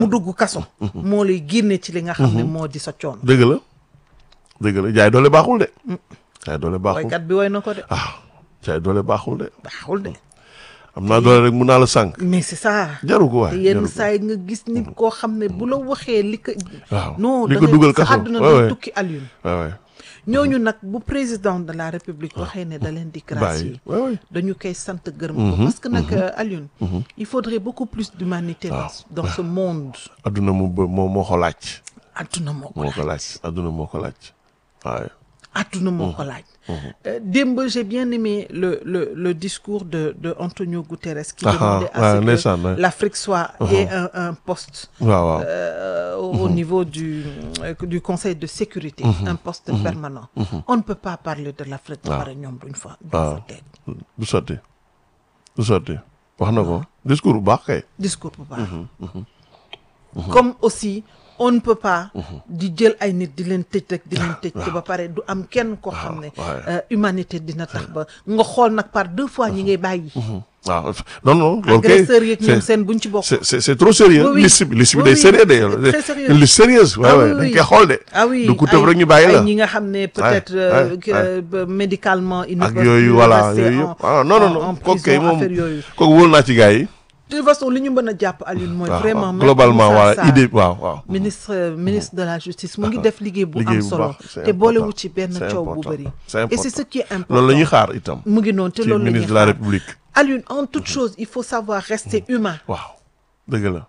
mu dugg kaso moo lay génne ci li nga xam ne moo di sa coon dëgg la dëgg la jaay doole baaxul de jaay doole baaxul waykat bi woy na ko de ah jaay doole baaxul de baaxul de am naa doole rek mun naa la sànq mais c'est ça jaru ko te waay yenn jaru ko. saa yi nga gis nit koo xam ne bu la waxee li ko waaw non li da ko ngay- dugal sa kaso àdduna Ouais, day ouais. tukki Alioune waay waay ñooñu nag bu président de la république waxee ne da leen di bàyyi gracier waay waay dañu koy sant gërëm ko parce que nag euh, Alioune il faudrait beaucoup plus d'humanité dans dans ce monde adduna mu ba moo moo ko laaj adduna moo ko moo ko laaj adduna moo ko laaj waaye adduna moo ko laaj Euh, démb j'ai bien aimé le le le discours de de Antonio Guterres qui Ah, demandait ah, à ouais, ce ndeysaan, que ouais. l'Afrique soit ait un un poste waaw waaw euh, au au niveau du euh, du Conseil de sécurité un poste permanent on ne peut pas parler de l'Afrique ba pare ñoom duñ fa duñ fa teg du sotti du sotti wax na ko discours bu baax kay discours bu baax comme aussi on ne peut pas di jël ay nit di leen tëj rek di leen tëj te ba pare du am kenn koo xam ne ouais. euh, humanité dina tax ba nga xool nag par deux fois ñi ngay bàyyi waaw non non loolu kay agresseurs yeeg ñoom c'est- seen buñ ci bokk c'est c'est c'est trop sérieux Oui, oui. liste bi liste bi Oui, day oui. sérieux de C'est très sérieux. une liste sérieuse waaw Ah waaw oui, dañ oui. koy xool de ah oui du ku tëb ay- rek ñu bàyyi la ay ñi nga xam ne peut-être Ouais, euh, ouais, que, ouais. euh, médicalement ils ne ak peuvent yooyu plus voilà rester yooyu en- yëpp ah non non en- en non kooku kay prison, moom affaire yooyu kooku wóolu naa ci gars yi de toute façon li ñu mën a jàpp Alioune mooy waaw vraiment waaw Maître globalement Moussa voilà Sarr, idée waaw waaw ministre euh, ministre de la justice mu ngi def liggéey bu liggéey am bu solo baax, c'est te boolewu important. ci benn C'est coow bu important. bëri C'est et important. c'est ce qui est important loolu la ñuy xaar itam mu ngi noonu te ci loolu la ñuy ministre de la xaar république Alioune en toute chose il faut savoir rester humain waaw dëgg la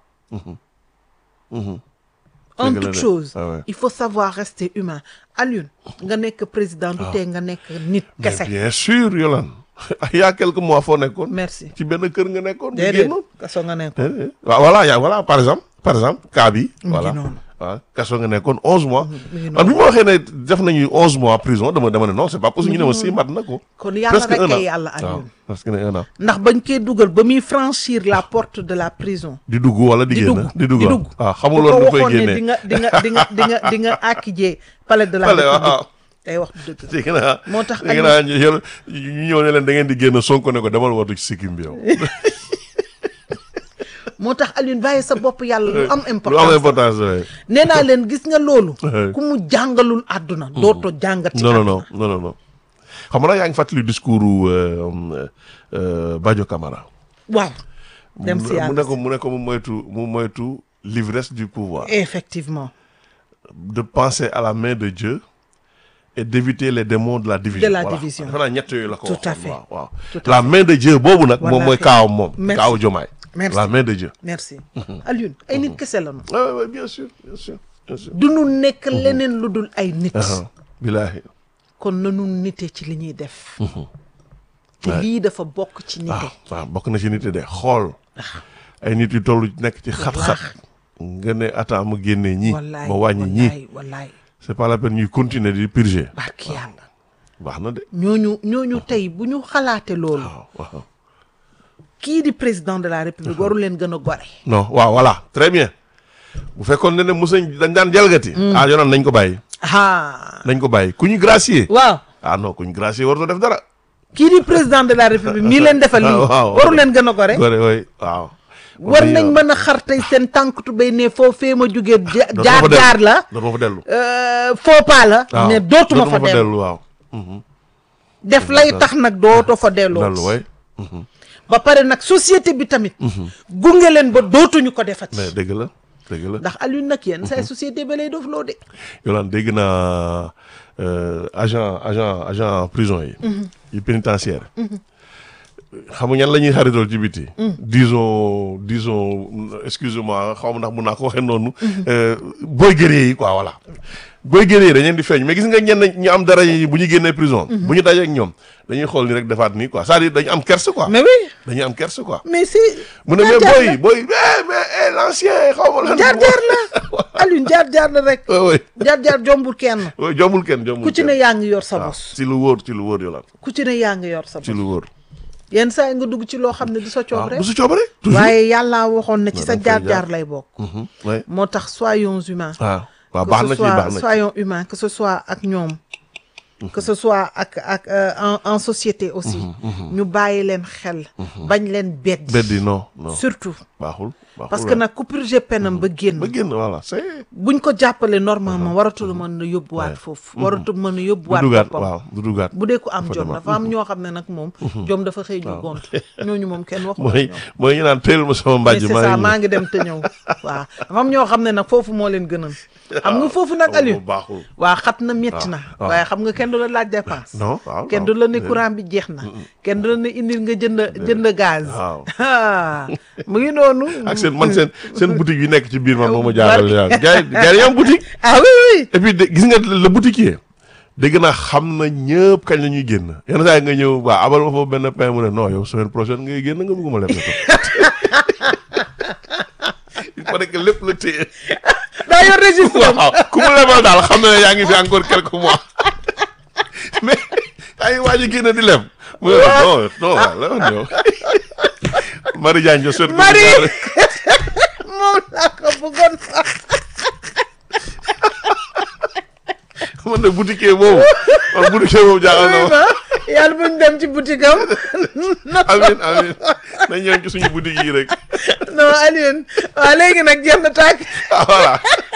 en Dëgg la toute de. chose Ah ouais. il faut savoir rester humain Alioune nga nekk président du tee nga nekk nit mais kese bien sûr Yolande il y a quelques mois foo nekkoon merci ci benn kër nga nekkoon bu déedéet génnoon kaso nga nekk déedéet waaw voilà yaa voilà par exemple par exemple cas bi voilà noonu. waaw kaso nga nekkoon onze mois mi ngi man bi ma waxee ne def nañu onze mois prison dama dama ne non c'est pas possible ñu ne ma si mat na ko kon yàlla presque rek un an ay yàlla waaw Alioune presque ne un an ndax bañ koy dugal ba muy franchir la porte de la prison di dugg wala di di génn dugg di dugg di waaw dugg waaw xamul bu loolu ko da koy waxoon ne di génnee nga di nga di nga di nga di nga àkkijee palais de la Palais, waaw. république day wax dëgg dégg naa moo tax dégg naa ñu yor- ñu ñëw ne leen da ngeen di génn Sonko ne ko demal watu ci sikkim bi yow moo tax Alioune bàyyi sa bopp yàlla lu am lu am importance importance ouais. nee naa leen gis nga loolu Ouais. ku mu jàngalul àdduna dootoo jàngat ci non non àdduna non non non non xam nga yaa ngi fàttali discours u euh, euh, Badio Camara waaw dem si mu yàlla ne ko mu ne ko mu moytu mu moytu l'ivresse du pouvoir effectivement de penser à la main de Dieu et d'éviter les démons de la division. De la Voilà. division. defe naa ñett yooyu la ko Tout à waxoon, fait. waaw waaw. Tout à la main de Dieu boobu nag moom mooy Wallaahi. kaawam moom. Merci. kaawu Jomaay. Merci. la main de Dieu. merci Alioune ay nit kese la ñu ah oui, oui, bien sûr bien sûr bien sûr. du nu nekk leneen lu dul ay nit Ah, bilaahi. kon nanu nite ci li ñuy def te lii dafa bokk ci nite ah waaw bokk na ci nit yi de xool. ay nit yu toll nekk ci xat-xat. nga ne attends ma génnee ñii. wallaay ma wàññi ñii. wallaay wallaay c'est pas la peine ñuy continuer di purger. barki yàlla baax na de. ñooñu ñooñu tey bu ñu xalaate loolu waaw waaw. kii di président de la république waru leen gën a gore non waaw voilà très bien bu fekkoon ne ne mos nañ dañ daan jalgati. ah yoonal nañ ko bàyyi. ah nañ ko bàyyi ku ñu gracier. waaw ah non ku ñu gracier warutoo def dara. kii di président de la république mii leen defal lii waaw, waaw. waru leen gën a gore gore way waaw. war nañ mën a xar tey seen tànk tubéy ne foo fee ma jógee ja- jaar jaar la dootuma fa dellu. euh, faux pas la waaw ne dootuma fa dellu waaw. def lay tax nag dootoo fa delloo dellu way ba pare nag société bi tamit gunge leen ba dootuñu ko defati mais dëgg la dëgg la. ndax Alioune nag yéen say société ba lay doof loo de Yolande dégg naa euh, agent agent agent prison yi. yu pénitentiaire. xam nga ñan la ñuy xaritool ci biti. disons disons excusez-moi xaw ma ndax mun naa ko waxee noonu. euh, boy guerrier yi quoi voilà. boy guerrier yi dañ leen di feeñ mais gis nga ñenn ñu am dara yi bu ñu génnee prison. bu ñu dajee ak ñoom dañuy xool ni rek defaat nii quoi c'est-à-dire dañu am kerse quoi. mais oui dañuy am kerse quoi. mais si mu ne mais jaar-jaar boy boy eh mais eh l'ancien xaw ma lan. jaar jaar la Alioune jaar jaar la rek oui oui jaar jaar jombul kenn oui jombul kenn jombul ku ci kenn. ne yaa ngi yor sa waaw bos ci lu wóor ci lu wóor Yolande ku ci ne yaa ngi yor sa ci bos lu wóor. yenn saa yi nga dugg ci loo xam ne du sa waaw coob rek bu su coobare. toujours waaye yàllaa waxoon ne ci Non, sa da nga fay jaar jaar jaar. lay bokk Mhm, ouais. moo tax soyons humains waaw waaw que baax ce na ci soit baax na ci. soyons humains que ce soit ak ñoom que ce soit ak ak euh, en en société aussi ñu bàyyi leen xel bañ leen beddi beddi non non surtout baaxul baaxul parce que waay. nag ku purgé penam ba génn ba génn voilà c'est buñ ko jàppale normalement waratul mën a yóbbuwaat Ouais. foofu waratul mën a du yóbbuwaat dugaat boppam waaw du dugaat bu dee ko am Dafa jom demaat. dafa am ñoo xam ne nag moom jom dafa xëy ñu gont ñooñu moom kenn waxu mooy mooy ñu naan teel ma sama mais mbàjj c'est maa ça ngi maa ngi dem te ñëw waaw dafa am ñoo xam ne nag foofu moo leen gënal xam nga foofu nag Aliou baaxul waa xat na métti na waaw. waaye xam nga kenn du la laaj dépense non waaw kenn du la ne courant bi jeex na kenn du la ne indil nga jënd jënd gaz waaw. Ah, mu ngi noonu ak seen man seen seen boutique yi nekk ci biir man moo ma jaaxal yaa gars yi gars yi am boutique ah oui oui et puis de- gis nga le boutiquier dégg naa xam na ñëpp kañ la ñuy génn yenn saa yi nga ñëw waa abal ma foofu benn pain mu ne non yow semaine prochaine ngay génn nga bëgguma leb na ko il paraît que lépp la téye daa yor registre am. waaw ku mu lebal daal xam na ne yaa ngi fi encore quelques mois mais yaa ngi waaj a génn di leb mu ne la non non waaw la woon yow Marie Diagne jo souhaite Marie moom laa ko bëggoon sax man de boutiquier boobu man boutiquier boobu jaaxal na ma yàlla buñ dem ci boutique am amin amin nañ ñëw ci suñu boutique yi rek non Alioune waaw léegi nag jeex na tàkk ah voilà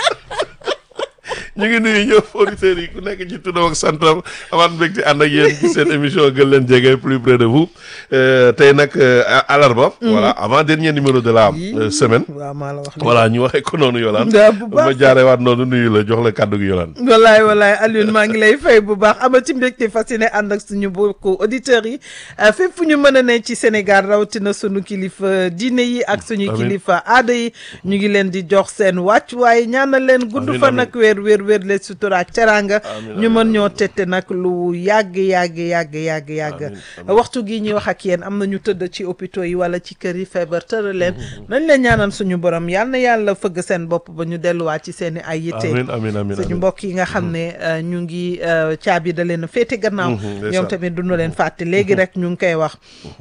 ñu ngi nuyu ñëpp auditeurs yi ku nekk ci tuddam ak santam amaat mbégte ànd ak yéen ci seen émission gën leen jege plus près de vous Euh, tey nag euh, alarba voilà avant dernier numéro de la euh, semaine waaw maa la wax voilà ñu waxee ko noonu Yolande Daa bu baax. ma jaaree waat noonu nuyu la jox la kàddu gi Yolande wallaay wallaay Alioune maa ngi lay fay bu baax amati mbégte fasciné ànd ak suñu mbokku auditeurs yi euh, fépp fu ñu mën a ne ci Sénégal rawatina suñu kilifa diine yi ak suñu Amiin. kilifa aada yi ñu ngi leen di jox seen wàccuwaay ñaanal leen gudd Amiin, fa amiin. nag wéer wéer wéer leen sutura ak teraanga Amiin, ñu mën amiin, ñoo tette nag lu yàgg yàgg yàgg yàgg yàgg Amiin, amiin. waxtu gi ñuy wax ak yéen am na ñu tëdd ci hôpitaux yi wala ci kër yi feebar tëral leen nañ leen ñaanal suñu borom yal na yàlla fëgg seen bopp ba ñu delluwaat ci seen i ay yitte amin amin amin suñu amin mbokk yi nga xam ne euh, ñu ngi euh, caabi da leen a féete gannaaw Mhm, ndeysaan. ñoom tamit duñu leen fàtte léegi rek ñu ngi koy wax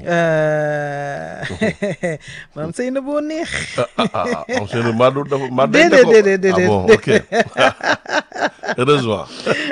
euh, maam sëy na boo neex ah ah ah am seen Madou dafa Madou Déedéet, déedéet, déedéet. ah bon ok heureusement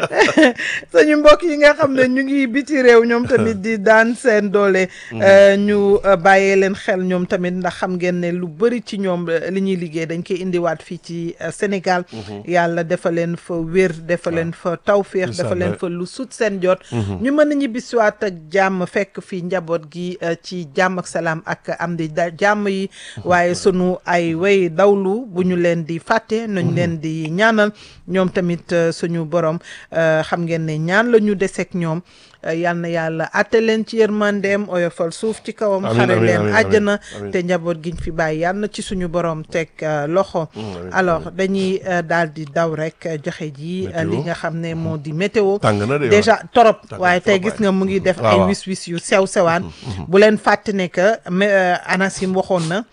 suñu mbokk yi nga xam ne ñu ngi biti réew ñoom tamit di daan seen doole euh, ñu euh, bàyyee leen xel ñoom tamit ndax xam ngeen ne lu bëri ci ñoom euh, li ñuy liggéey dañ koy indiwaat fii ci euh, Sénégal yàlla dafa leen fa wér dafa leen fa tawféex Incha dafa leen Allah. fa lu sut seen jot ñu mën a ñibbisiwaat ak jàmm fekk fii njaboot gi euh, ci jàmm ak salaam ak am di da jàmm yi waaye sunu ay way dawlu bu ñu leen di fàtte nañ leen di ñaanal ñoom tamit euh, suñu borom euh, xam ngeen ne ñaan la ñu deseeg ñoom euh, yal na yàlla atte leen ci yërmandeem oyofal suuf ci kawam Amiin, xare amiin, leen amiin, àjjana amiin. te njaboot giñ fi bàyyi yal na ci suñu borom teg euh, loxo amiin, alors dañuy euh, daal di daw rek euh, joxe ji euh, li Météo. nga xam ne moo di météo tàng na de déjà torop Tàng waaye na tey trop, gis nga mu ngi def waaw, ay waaw. wis wis yu sew sewaan bu leen fàtte ne que mais, euh, ANACIM waxoon na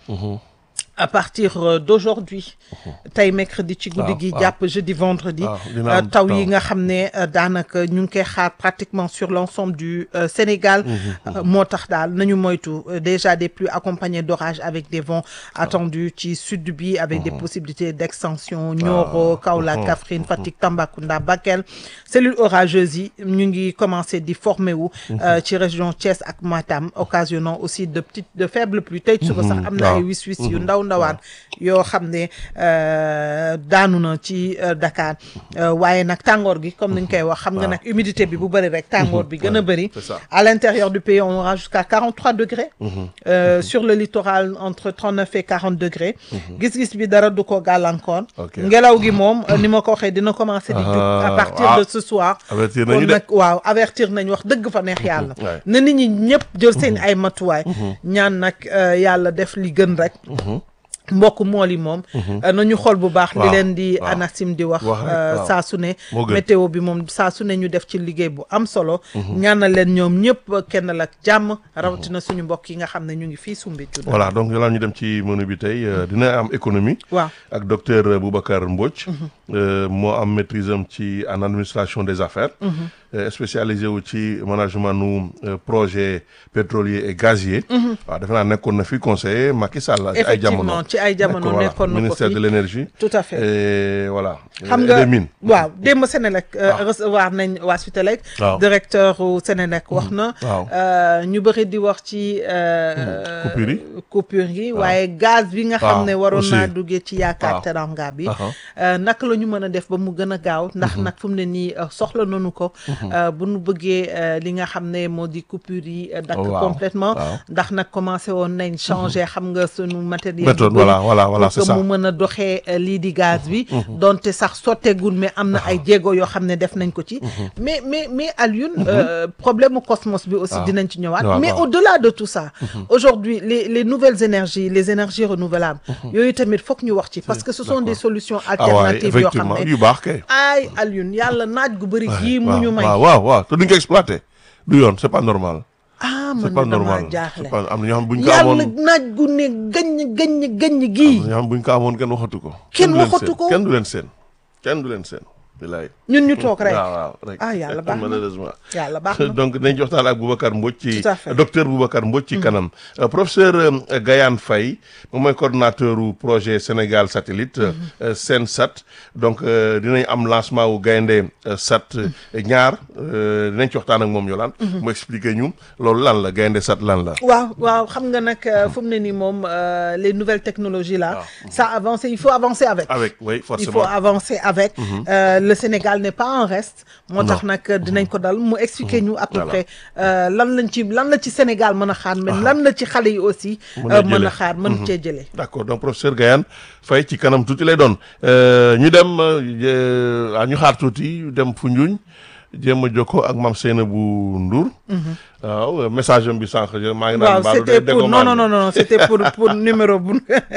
à partir euh, d'aujourd'hui tey mercredi ci guddi waaw, gi waaw. jàpp jeudi vendredi waaw, dina euh, am taw taw. yi nga xam ne euh, daanaka ñu ngi koy xaar pratiquement sur l'ensemble du euh, Sénégal Euh, moo tax daal nañu moytu euh, déjà des pluies accompagnées d'orages avec des vents attendus ci sud bi avec des possibilités d'extension Nioro Kaolack Kaffrine Fatick Tambacounda Bakel cellules orageuses yi ñu ngi commencé di former wu euh, ci région Thiès ak Matam occasionnant aussi de petites de faibles pluies tey suba sax am na ay waaw. wis wis yu ndaw ndawaan yoo xam ne euh, daanu na ci euh, Dakar Euh, waaye nag tàngoor gi comme niñ koy wax xam nga nag humidité bi bu bëri rek tàngoor bi gën a bëri c'est ça. à l'intérieur du pays on aura jusqu'à 43 degrés Euh, sur le littoral entre 39 et 40 degrés gis-gis bi dara du ko gàllankoor Ok. ngelaw gi moom euh, ni ma ko waxee dina commencer di jóg à Ah, partir ah. de ce soir avertir kon nañu de nag waaw avertir nañ wax dëgg fa neex yàlla Ouais. na nit ñi ñëpp jël seen ay matuwaay ñaan nag euh, yàlla def li gën rek mbokk mool yi moom euh, nañu xool bu baax li Waaw, leen di waaw. ANACIM di wax Wax rek, euh, waaw. saa su ne Moo gën. météo bi moom saa su ne ñu def ci liggéey bu am solo ñaanal leen ñoom ñëpp kenn la ak jàmm rawatina suñu mbokk yi nga xam ne ñu ngi fii Soumbédioune voilà donc yàlla ñu dem ci menu bi tey euh, dina am économie waaw ak docteur Boubacar Mbodj euh, moo am maîtrise am ci en administration des affaires spécialisé wu ci management nu projet pétrolier et gazier. waaw defe naa nekkoon na fi conseiller Macky Sall. ci ay jamono effectivement ci ay jamono nekkoon na ko ministère de l'énergie. tout à fait et voilà. xam nga waaw démb Sénélec recevoir nañ waa Sutelec. waaw directeur u Sénélec wax na. waaw ñu bëri di wax ci. coupure yi coupure yi waaye gaz bi nga xam ne waroon aussi. naa duggee ci yaakaar teranga bi. naka la ñu mën a def ba mu gën a gaaw. ndax nag fu mu ne nii soxla nañu ko. bu nu bëggee li nga xam ne moo di coupure yi. dakk waaw complètement waaw. ndax nag commencé woon nañ changer xam nga sunu matériel. méthode yu bëri voilà voilà voilà pour c'est que ça mu mën a doxee euh, lii di gaz bi donte sax sotteegul mais am na ay jéego yoo xam ne def nañ ko ci mais mais mais Alioune euh, problème mu Cosmos bi aussi waaw. dinañ ci ñëwaat waaw, mais waaw. au-delà de tout ça aujourd'hui les les nouvelles énergies les énergies renouvelables yooyu tamit foog ñu wax ci parce que ce sont des solutions ah waaye alternatives yoo xam effectivement ne yu baax kay. ay Alioune yàlla naaj gu bëri gii mu ñu may waaw waaw waaw te duñ ko exploité du yoon c'est pas normal. ah c'est man pas de damaa normal jaaxle c'est pas am na ñoo xam buñ ko yàlla amoon naaj gu ne gaññ gaññ gaññ gii am na ñoo xam buñ ko amoon kenn waxatu ko. Kenn du leen waxatu seen, ko. kenn du leen seen kenn du leen seen. bilaay ñun ñu toog rek waaw waaw rek ah yàlla baax na malheureusement. yàlla baax na donc nañ ci waxtaan ak Boubacar Mbodj ci Tout à fait. docteur Boubacar Mbodj ci kanam Euh, professeur euh, Gayane Faye moom mooy coordonnateur u projet Sénégal satellite euh, Sensat donc euh, dinañ am lancement wu gaynde euh, sat euh, ñaar euh, dinañ ci waxtaan ak moom Yolande mu expliquer ñu loolu lan la gaynde sat lan la waaw waaw xam nga nag euh, fu mu ne nii moom euh, les nouvelles technologies là Waaw. ça avance il faut avancer avec avec oui il forcément faut avancer avec Euh, le Sénégal n'est pas en reste moo tax Non. nag dinañ ko dal mu expliquer ñu à peu Voilà. près euh, lan lañ ci lan la ci Sénégal mën a xaar mais lan la ci xale yi aussi Mën a euh, mën a jëlee. xaar mën cee jëlee d'accord donc professeur Gayane Faye ci kanam tuuti lay doon Euh, ñu dem euh, ah, ñu xaar tuuti dem Foundiougne jéem a jokkoo ak Mame Seynabou Ndour waaw message am bi sànq maa ngi naan waaw mbaalu c'était dé- pour déggoo non maa non ngi. non non c'était pour pour numéro bu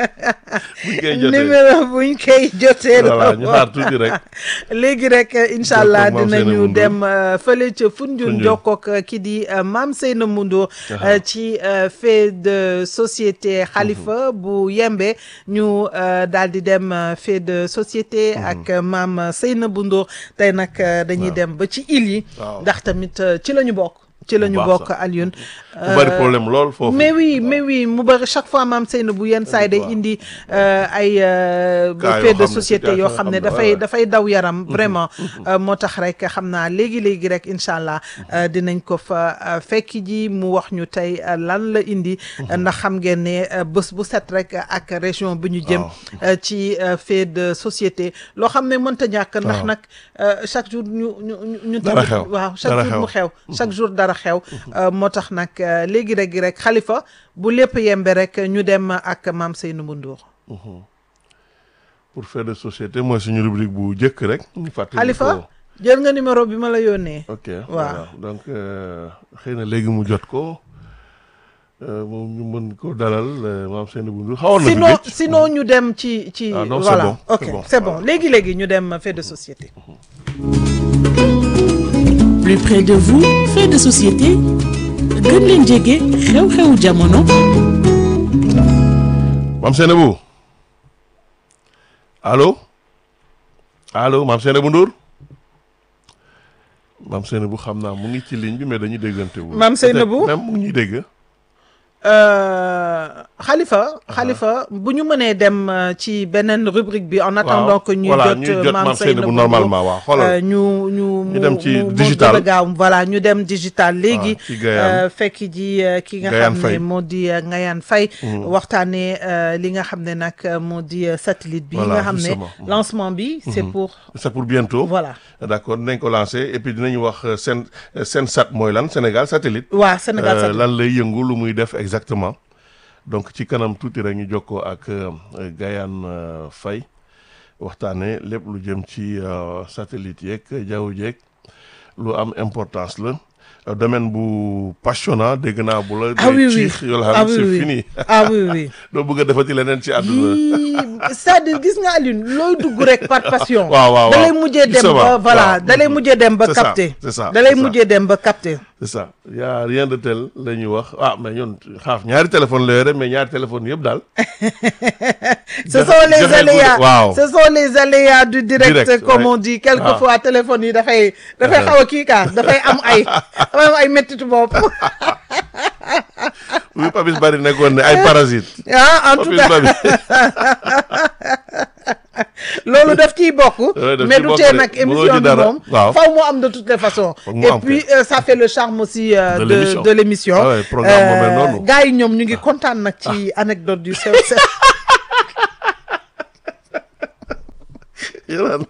buñ koy jotee numéro buñ koy jotee voilà ñu xaar tuuti rek léegi rek incha allah Jokkoo ak Mame dinañu Seynabou Ndour. dem euh, fële ca Foundiougne Foundiougne. jokkook euh, ki di euh, Mame Seynabou Ndour euh, ci euh, fait de société Khalifa bu yembe ñu euh, daal di dem euh, fait de société ak euh, Mame Seynabou Ndour tey nag euh, dañuy dem ba ci île yi Waaw. ndax tamit euh, ci la ñu bokk ci la ñu baax bokk sax. Alioune mu bari problème lool foofu mais oui mais oui mu bëri chaque fois maam Seynabou yenn saa yi day Waaw. indi euh, ay euh, Cas fait yoo de xam ne société situation yoo yoo xam xam ne ne, dafay ouais, dafay daw yaram vraiment euh, moo tax rek xam naa léegi léegi rek incha allah euh, dinañ ko fa euh, fekk ji mu wax ñu tey euh, lan la indi ndax xam ngeen ne euh, bés bu set rek ak région bi ñu jëm Waaw. euh, ci euh, fait de société loo xam ne mënta ñàkk ndax Waaw. nag euh, chaque jour ñu ñu ñu ñu Dara tamit xew. waaw chaque Dara jour mu xew. xew chaque jour dara xew euh, moo tax nag euh, léegi rek rek xalifa bu lépp yembe rek ñu dem ak maam Seynabou Ndour pour faire de société mooy suñu rubrique bu njëkk rek ñu fàttali xalifa ko jël nga numéro bi ma la yónnee ok Waaw. voilà donc euh, xëy na léegi mu jot ko euh, moom ñu mën ko dalal euh, Mame Seynabou Ndour xawoon na fi sinon gëj. sinon ñu dem ci ci Ah non, c'est voilà bon, ok c'est bon, c'est bon voilà. léegi léegi ñu dem fait de société plus près de vous fait de société gën leen jege xew-xewu jamono Mame Seynabou allo allo Mame Seynabou Ndour Mame Seynabou xam naa mu ngi ci ligne bi mais dañuy déggante wu Mame Seynabou? même mu ngi ñuy dégg Euh, xalifa xalifa bu ñu mënee dem euh, ci beneen rubrique bi en attendant que ñuy voilà jot ñuy euh, jot maam Mame Seynabou Seynabou normalement waaw xoolal Euh, ñu ñu Ñu dem ci mu- mu digital. gën a gaaw voilà ñu dem digital léegi ci Gayane. euh, fekk ji euh, ki nga Gayane xam ne Faye. moo di euh, Ngayane Faye waxtaanee euh, li nga xam ne nag euh, moo di euh, satellite bi Voilà, nga xam ne justement. lancement bi c'est pour c'est pour bientôt voilà d'accord dinañ ko lancer et puis dinañ wax euh, seen seen sat mooy lan Sénégal satellite waa Sénégal Euh, satellite lan lay yëngu lu muy def exactement donc ci kanam tuuti rek ñu jokkoo ak euh, Gayane euh, Faye waxtaanee lépp lu jëm ci euh, satellite yeeg jaww jeeg lu am importance la Euh, domaine bu passionnant dégg naa bu la. ah oui oui ciix yoo la ah xam oui c'est oui fini ah oui oui doo bëgg a defati leneen ci àdduna. yii c'est-à-dire gis nga Alioune looy dugg rek par passion. waaw waaw da lay waaw. mujjee dem Justement, ba voilà waaw. da lay mujjee dem ba C'est ça, capter. c'est ça, da lay c'est ça. mujjee dem ba capter. c'est ça y a rien de tel la ñuy wax ah mais ñun xaaf ñaari téléphone la yore mais ñaari téléphone yëpp daal. ce Joxe- sont les joxe aléas guddi- waaw. ce sont les aléas du direct, Direct, comme ouais. on dit quelquefois téléphone yi dafay dafay Uh-huh. xaw a kii kaa dafay am ay dafay am ay méttitu bopp oui Papis Bari nekkoon ne ay parasites. ah en tout Papis cas Bari loolu daf ciy bokk Ouais, daf mais ciy du bokk tee de. nag Mënoo émission ci bi dara. moom Waaw. faw mu am de toutes les façons Foog mu et am puis kay. euh, ça fait le charme aussi euh, De de l'émission. de l'émission Ah ouais, programme bu mel noonu. gars yi ñoom ñu ngi kontaan nag ci anecdote yu sew sew Yolaan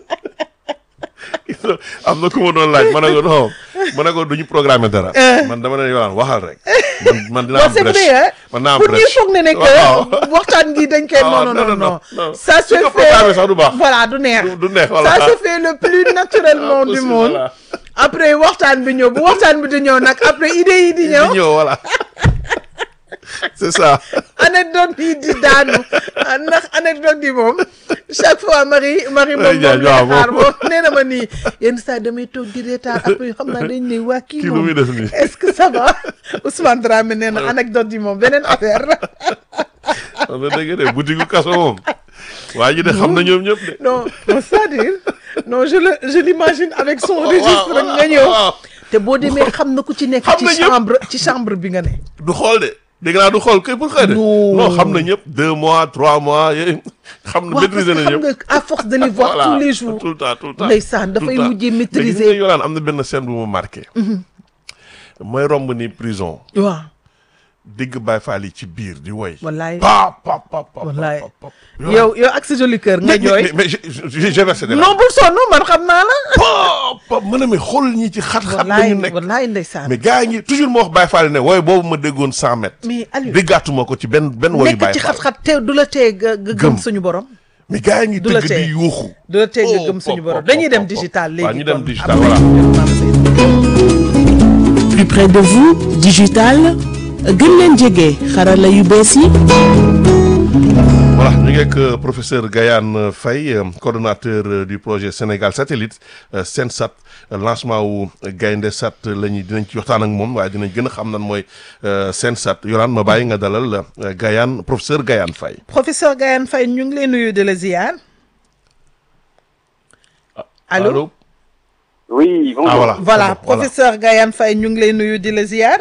am na ku ma doon laaj ma ne ko non ma ne ko du ñu programmer dara. man dama ne Yolaan waxal rek. man man dinaa non am c'est brèche. vrai hein man naa am pour ñuy brèche. foog ne ne waaw. que waxtaan gi dañ koy Ah, non non non, non non, non non. ça Su se ko fait programmer sax du baax. voilà du neex du du neex voilà. ça se fait le plus naturellement Ah, du possible, monde voilà. après waxtaan bi ñëw bu waxtaan bi di ñëw nag après idée yi di di ñëw ñëw voilà. c'est ça. anecdote yi di daanu ah, ndax anecdote yi moom chaque fois Marie Marie moom moom Jaaj, lay waaw, xaar moom. moom nee na ma nii yenn saa damay toog di reetaan après xam naa dañ ne waa kii Kii lu moom muy def nii. est-ce que ça va Ousmane Dramé nee na anecdote yi moom beneen affaire la xam nga dëgg de boutique gu kaso moom. waa ji de xam na ñoom ñëpp de. non non c'est-à-dire non je le je l'imagine avec son waaw, registre waaw, nga ñëw waaw. te boo demee xam na ku ci nekk Xam ci na ñëpp. chambre ci chambre bi nga ne du xool de dégg naa du xool kay pour xëy de. Non. non xam na ñëpp deux mois trois mois yooyu xam na waaw parce maîtriser que na xam ñëpp. nga à force de les voir Voilà, tous les jours tout le temps tout le temps. Ndeysaan, tout le dafay temps. mujjee Mais maîtriser. gis nga Yolaan am na benn scène bu ma marqué. mooy romb ni prison waaw dégg Baye Fall yi ci biir di woy. wallaay pa pa pa pa wallaay pa pa. yow yow ak sa joli cœur nga mais mais jooy mais j'ai j'ai versé des non bul sonn man xam naa la pa pa mën a mi xool ñi ci xat-xat la wallaay ñu nekk. wallaay ndeysaan mais gars yi ngi toujours moo wax Baye Fall ne wooy boobu ma déggoon cent mètres. mais Aliou déggaatuma ko ci benn benn woyu nekk Baye ci Fall. xat-xat te du la tee nga nga Gëm. gëm suñu borom mais gars yi ngi du la tëgg tee. di yuuxu. du la tee nga Oh, gëm suñu pop, borom pop, dañuy pop, dem pop. digital léegi waaw ñu dem kon. digital, Après, voilà. ñu dem Mame Seydou. plus près de vous digital gën leen jege xarala yu bees yi voilà ñu ngi ak euh, professeur Gayane Faye euh, coordonnateur euh, du projet Sénégal satellite euh, Sensat euh, lancement wu Gaynde Sat la ñuy dinañ ci waxtaan ak moom waaye dinañ gën a xam nan mooy euh, Sensat yoraan ma bàyyi nga dalal euh, Gayane professeur Gayane Faye. professeur Gayane Faye ñu ngi lay nuyu de la ziar allo Oui, bonjour. ah voilà voilà c'est bon, voilà. professeur Gayane Faye ñu ngi lay nuyu di la ziar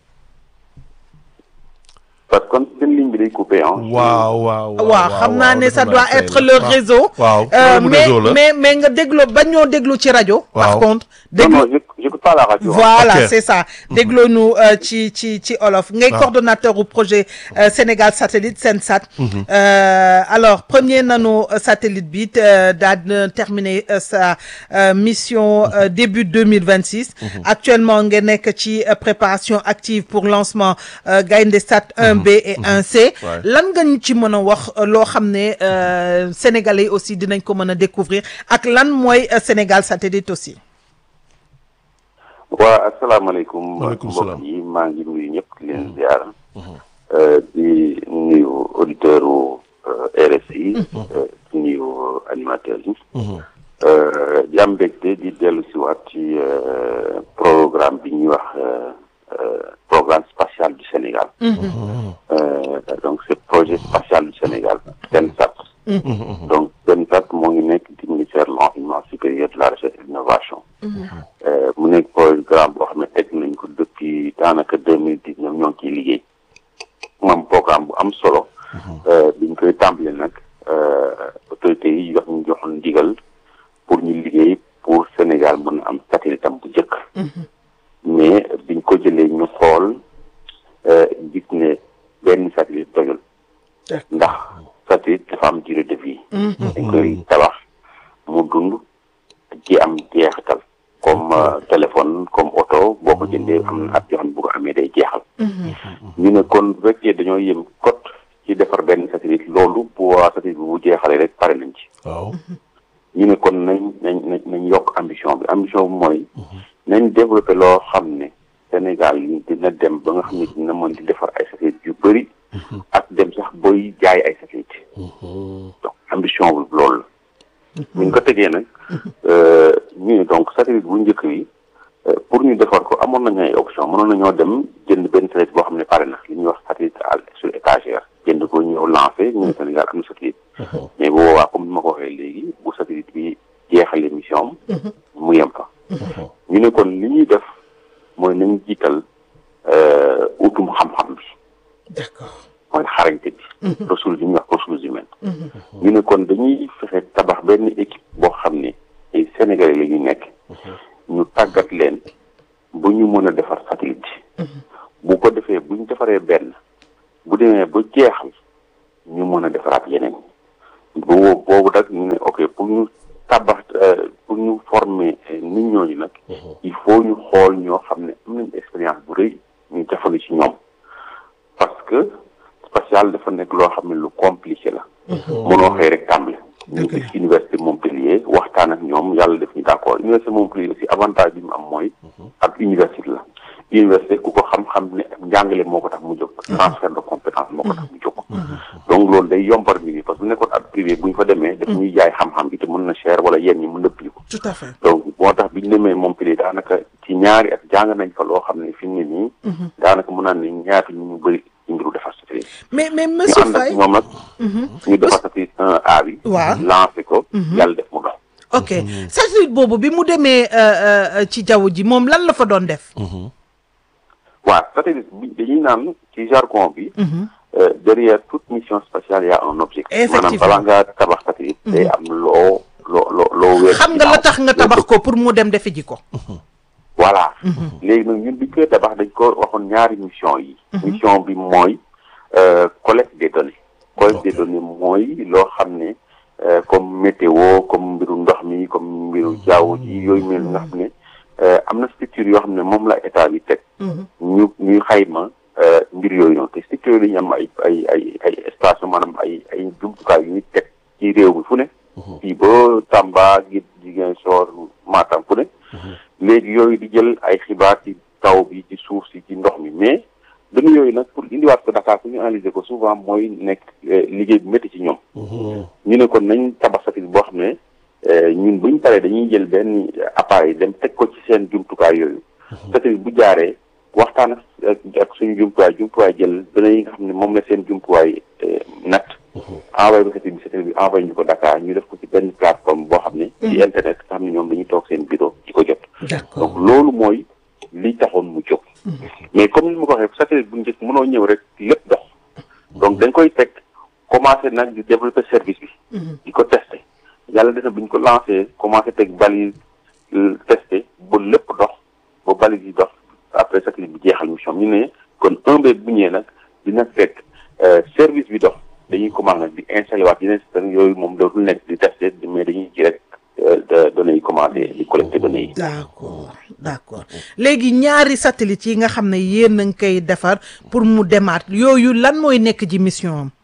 Parce que comme seen ligne bi day coupé ah. waaw waaw waaw xam naa ne defe ça naa doit tey être la. le waaw. réseau waaw Euh, problème mu mais réseau la. mais mais nga dégloo ba ñoo déglu ci rajo par Waaw. contre Non, déglu non, je n'écoute pas la radio. hein. voilà Ok. c'est ça dégloo nu euh, ci ci ci olof ngay Ah. coordonnateur au projet euh, Sénégal satellite Sensat Euh, alors premier nano euh, satellite bi euh, daa dina terminer euh, sa euh, mission euh, début 2026 actuellement nga nekk ci euh, préparation active pour lancement euh, Gaïndé Sat 1B et 1C Ouais. lan nga ñu ci mën a wax euh, loo xam ne euh, sénégalais aussi dinañ ko mën a découvrir ak lan mooy euh, Sénégal satellite aussi waa asalaamaaleykum. Waaleykum salaam. mbokk yi maa ngi nuyu ñëpp di leen ziar. Euh, di nuyu auditeurs u euh, RSI. euh, di nuyu animateurs yi. Euh, di am mbégte di dellu si waat ci euh, programme bi ñuy wax euh, euh, programme spatial du Sénégal. Euh, donc c'est projet spatial du Sénégal Sensat. donc Sensat moo ngi nekk di ministère de l'enseignement supérieur de la recherche et de l'innovation. Euh, mu nekk programme boo xam ne teg nañ ko depuis daanaka deux mille dix neuf ñoo ngi ciy liggéey moom programme bu am solo. Euh, biñ koy tàmbali nag euh, autorités yi jox ñu joxoon ndigal pour ñu liggéey pour Sénégal mën a am satellite am bu njëkk. mais biñ ko jëlee ñu xool euh, gis ne benn satellite doyul. ndax satellite dafa am durée de vie. dañ koy tabax mu dund ci am jeexital comme euh, téléphone comme oto boo ko jëndee am na at yoo xam ne bu ko amee day jeexal. ñu ne kon bu fekkee dañoo yem kot ci defar benn satellite loolu bu waa satellite bi bu jeexalee rek pare nañ ci. waaw ñu ne kon nañ nañ nañ nañ yokk ambition bi ambition bi mooy nañ développé loo xam ne Sénégal yi dina dem ba nga xam ne dina mën di defar ay satellite yu bëri ak dem sax booy jaay ay satellite donc ambition bi loolu la bu ñu ko tegee nag ñu ne donc satellite bu njëkk bi euh, pour ñu defar ko amoon nañu ay option mënoon nañoo dem jënd benn satellite boo xam ne pare na li ñuy wax satellite à sur étagère jënd ko ñëw lancé ñu ne Sénégal am na satellite mais bu boobaa comme ni ma ko waxee léegi bu satellite bi jeexalee mission am mu yem fa ñu ne kon li ñuy def mooy nañ jiital utum xam-xam bi d'accord mooy xarañte bi ressources yi ñuy wax ressources humaines ñu ne kon dañuy fexe tabax benn équipe boo xam ne ay Sénégalais la ñu nekk ñu tàggat leen ba ñu mën a defar satellite bu ko defee bu ñu defaree benn bu demee ba jeexal ñu mën a defaraat yeneen bu boobu nag ñu ne ok pour ñu tabax pour ñu former nit ñooñu nag il faut ñu xool ñoo xam ne am nañ expérience bu rëy ñu jafandu ci ñoom parce que spatial dafa nekk loo xam ne lu compliqué la mënoo xëy rek tàmbali ñu gis université Montpellier waxtaan ak ñoom yàlla def ñu d'accord université Montpellier aussi avantage bi mu am mooy ak université la université ku ko xam-xam ne njàngale moo ko tax mu jóg transfert de compétence moo ko tax mu jóg donc loolu day yombal mbir yi parce que bu nekkoon ak privé bu ñu fa demee daf ñuy jaay xam-xam bi te mën na cher wala yenn ñi mën na pli ko tout à fait donc moo tax bi ñu demee Montpellier daanaka ci ñaari at jàng nañ fa loo xam ne fi mu ne nii daanaka mën naan ne ñaata ñu ñu bëri ci mbiru defar satellite mais mais ñu monsieur ànd ak Faye ñoom nag ñu defar satellite un A bi Waaw. lancé ko yàlla def mu dox ok satellite boobu bi mu demee euh, euh, ci jaww ji moom lan la fa doon def waaw satellite bi dañuy naan ci jargon bi euh, derrière toute mission spatiale y a un objectif maanaam Effectivement. balaa nga tabax satellite day am loo loo loo loo weer xam nga la tax nga tabax ko pour mu dem defi ji ko voilà léegi nag ñun bi ñu koy tabax dañ ko waxoon ñaari mission yi mission bi mooy euh, collecte des données collecte des données mooy loo xam ne euh, comme météo comme mbiru ndox mi comme mbiru jaww ji yooyu mel nga xam ne euh, am na structure yoo xam ne moom la état bi teg ñu ñuy xayma euh, mbir yooyu noonu te structure yooyu dañu am ay ay ay ay station maanaam ay ay jumtukaay yu ñu teg ci réew mi fu ne fii ba Tamba gi Ziguinchor Matam fu ne léegi yooyu di jël ay xibaar ci taw bi ci suuf si ci ndox mi mais données yooyu nag pour indiwaat ko Dakar pour ñu analyser ko souvent mooy nekk euh, liggéey bu métti ci ñoom ñu ne kon nañ tabax satellite boo xam ne euh, ñun buñ paree dañuy jël benn appareil dem teg ko ci seen jumtukaay yooyu satellite bu jaaree waxtaan ak ak suñu jumtuwaay jumtuwaay jël données yi nga xam ne moom la seen jumtuwaay euh, natt envoyé ko satellite bi satellite bi envoyé ñu ko Dakar ñu def ko ci benn plateforme boo xam ne ci internet nga xam ne ñoom dañuy toog seen bureau di ko jot d'accord donc loolu mooy li taxoon mu jóg mais comme ni ma ko waxee satellite bu njëkk mënoo ñëw rek lépp dox donc dañ koy teg commencé nag di développer service bi di ko testé yàlla def na bu ñu ko lancé commencé teg balise euh, testé ba lépp dox ba balise yi dox après satellite bi jeexal mission ñu ne kon un B bu ñëwee nag dina fekk euh, service bi dox dañuy commencé nag di installé waat yeneen système yooyu moom dootul nekk di testé mais dañuy ji rek euh, de données yi commencé di collecté données yi d'accord d'accord léegi ñaari satellite yi nga xam ne yéen a ngi koy defar pour mu demaat yooyu lan mooy nekk ci mission am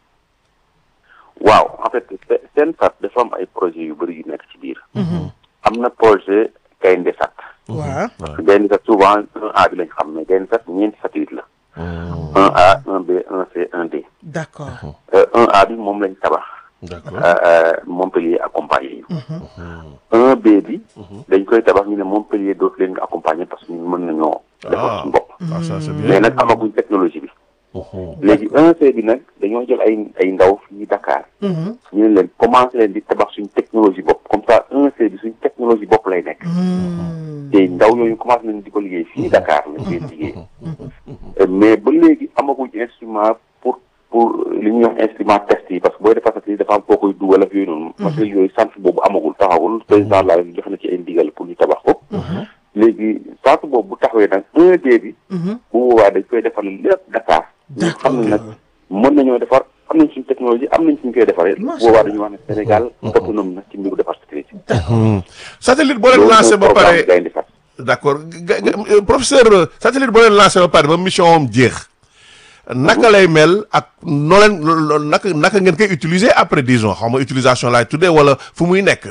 waaw en fait se- seen sat dafa am ay projet yu bëri yu nekk ci biir am na projet gaynde sat waaw gaynde sat souvent un A bi lañ xam mais gaynde sat ñeenti satellite la un A un B un C un D d'accord Euh, un A bi moom lañ tabax d'accord euh, euh, Montpellier accompagné ñu un B bi dañ koy tabax ñu ne Montpellier dootu leen nga accompagner parce que ñun mën nañoo defar ah suñu bopp ah ça c'est mais bien nag amaguñ technologie bi léegi un C bi nag dañoo jël ay ay ndaw fii Dakar ñu ne leen commencé leen di tabax suñ technologie bopp comme ça un C bi suñ technologie bopp lay nekk te ndaw yooyu commencé nañ di ko liggéey fii Dakar lañ koy liggéey Euh, mais ba léegi amaguñ instrument pour pour li ñuy wax instrument test yi parce que booy defar satellite dafa am foo koy dugal ak yooyu noonu parce que yooyu centre boobu amagul taxawul président la jox na ci ay ndigal pour ñu tabax ko léegi centre boobu bu taxawee nag un D bi bu boobaa dañ koy defar lépp Dakar ñu xam ne nag mën nañoo defar am nañ suñ technologie am nañ suñ koy defaree bu boobaa dañuy wax ne Sénégal autonome na ci mbiru defar satellite satellite boo leen loolu lancé mooy ba programme pare Gaynde Fat d'accord ga- ga- euh, professeur euh, satellite boo leen lancé ba pare ba mission am jeex naka lay mel ak noo leen lo- lo- naka naka ngeen koy utiliser après disons xaw ma utilisation laay tuddee wala fu muy nekk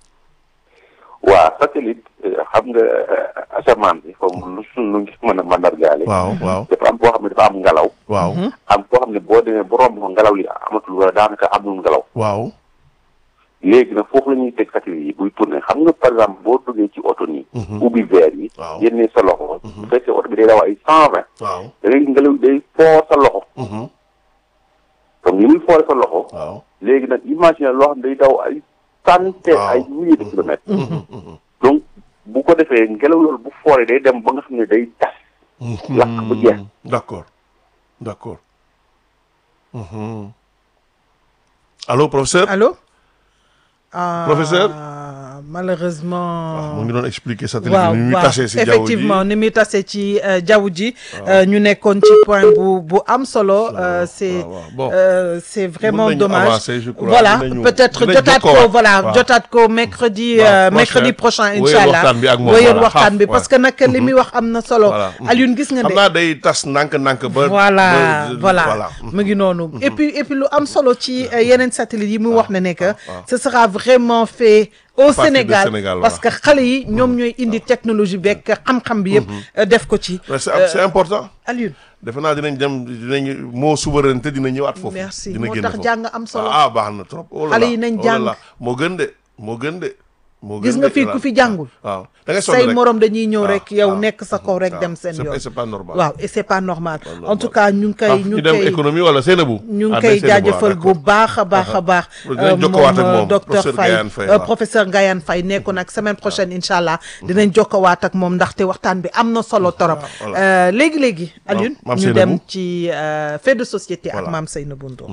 waa satellite euh, xam nga euh, asamaan bi comme lu suñ lu ngi mën a mandargaale waaw waaw dafa am boo xam ne dafa am ngelaw waaw am boo xam ne boo demee bu romb ko ngelaw li amatul wala daanaka amul ngelaw waaw léegi nag foofu la ñuy teg satellite yi buy tourné xam nga par exemple boo duggee ci oto nii ubbi verre yi Waaw. génnee sa loxo bu fekkee oto bi day daw ay cent vingt waaw da ngay ngelaw day foor sa loxo Mhm. comme ni muy foore sa loxo waaw léegi nag imagine loo xam ne day daw ay centaine Waaw. ay milliers de kilomètres donc bu ko defee ngelaw loolu bu fooree day dem ba nga xam ne day tas lakk bu jeex d'accord d'accord Mhm. allô professeur Allô Ah, Professeur malheureusement mu ngi doon expliquer satellite waaw bi ni muy waaw tasee si jaww ji effectivement ni muy tasee ci euh, jaww ji euh, ñu nekkoon ci point bu bu am solo euh, c'est waaw, waaw. Bon. euh, c'est vraiment nañu dommage avancer, je crois. voilà Dinañu- peut-être dinañ jotaat ko jokkoowaat. voilà Waaw. jotaat ko mercredi Waaw, euh, prochain. mercredi prochain Wéyal incha allah waxtaan bi ak moom, wéyal voilà, waxtaan bi xaaf, parce que nag li muy wax am na solo Voilà. Alioune gis nga xam de naa day tas ndànk-ndànk ba voilà ba- voilà mu ngi noonu et puis et puis lu am solo ci euh, yeneen satellites yi mu wax ne ne que waaw. ce sera vraiment fait au partir du Sénégal Sénégal, parce que xale yi ñoom ñooy indi technologie beeg xam-xam bi yëpp euh, def ko ci Mais c'est c'est important Alioune defe naa dinañ dem dinañ moo souveraineté dina ñëwaat foofu Merci. dina Moo génn tax foofu. jàng am solo. ah baax na trop oh là Xale là, yi nañ oh là jàng. là. moo gën de moo gën de moo Gis gën nga de, fii voilà. ku fi jàngul. waaw da ngay sonn say rek. morom dañuy ñëw waaw, rek yow waaw. nekk sa kaw rek waaw. dem seen C'est- yoon c'est pas normal waaw et c'est pas normal normal. en tout cas ñu ngi ah koy ñu ñu ngi dem koy économie wala Seynabou ñu ngi Ah, koy day Seynabou, jaajëfal ah, bu d'accord. baax a baax a baax Dinañ jokkowaat ak moom, docteur professeur Faye Gayane Faye, euh, waaw. professeur Gayane Faye nekkoon ak semaine prochaine incha allah dinañ jokkowaat ak moom ndaxte waxtaan bi am na solo torop voilà. Euh, léegi léegi Alioune Mame ñu Seynabou. dem ci euh, fait de société ak Voilà. Mame Seynabou Ndour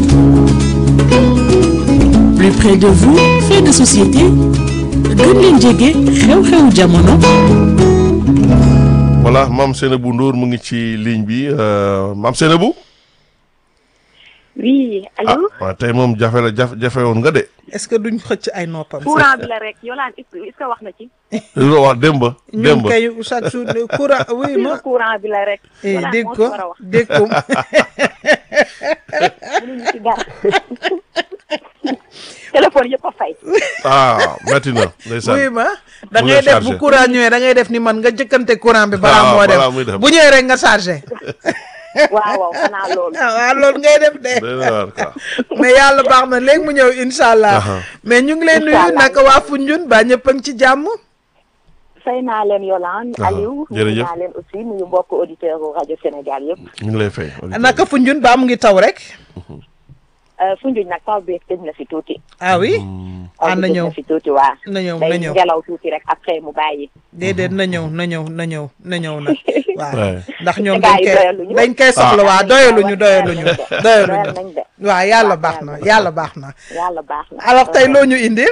plus près de vous fait de société gën leen jege xew-xewu jamono voilà Mame Seynabou Ndour mu ngi ci ligne bi euh, Mame Seynabou oui ah allo waaw tey moom jafe la jafe jafe woon nga de est-ce que duñ xëcc ay noppam courant bi la rek Yolande est-ce que wax na ci lu wax démb ñun démb kay chaque jour de courant oui ma courant bi la rek eh, Yolande dégg moo ci ko war a wax dégg ko mënuñu ci dara téléphone yëpp a fay ah metti na ndeysaan oui ma da Mu ngay nga def chargé. bu courant ñëwee da ngay def ni man nga jëkkante courant bi balaa Ah, moo balaa muy dem dem. bu ñëwee rek nga chargé waaw waaw xanaa loolu ah waaw loolu ngay def de doy na waar quoi mais yàlla baax na léegi mu ñëw incha allah Aha. mais ñu ngi leen nuyu Incha allah. naka waa Foundiougne ba ñëpp a ngi ci jàmm fay naa leen Yolande Aha, Aliou nuyu jërëjëf. naa leen aussi nuyu mbokk auditeur u rajo Sénégal yëpp ñu ngi lay fay naka Foundiougne ba mu ngi taw rek Foundiougne nag taw bi tëj na fi tuuti ah oui taw ah bi na tëj ñëw na fi tuuti waa na ñëw na day ñëw ngelaw tuuti rek après mu bàyyi déedéet na ñëw na ñëw na ñëw na ñëw nag waaw Ouais. ndax ñoom Gars dañ yi koy doyaluñu. dañ koy soxla waa doyaluñu doyaluñu doyal doyaluñu nañ de waaw yàlla waaw, baax na doyaluñu. yàlla baax na yàlla baax na alors tey loo ñu indil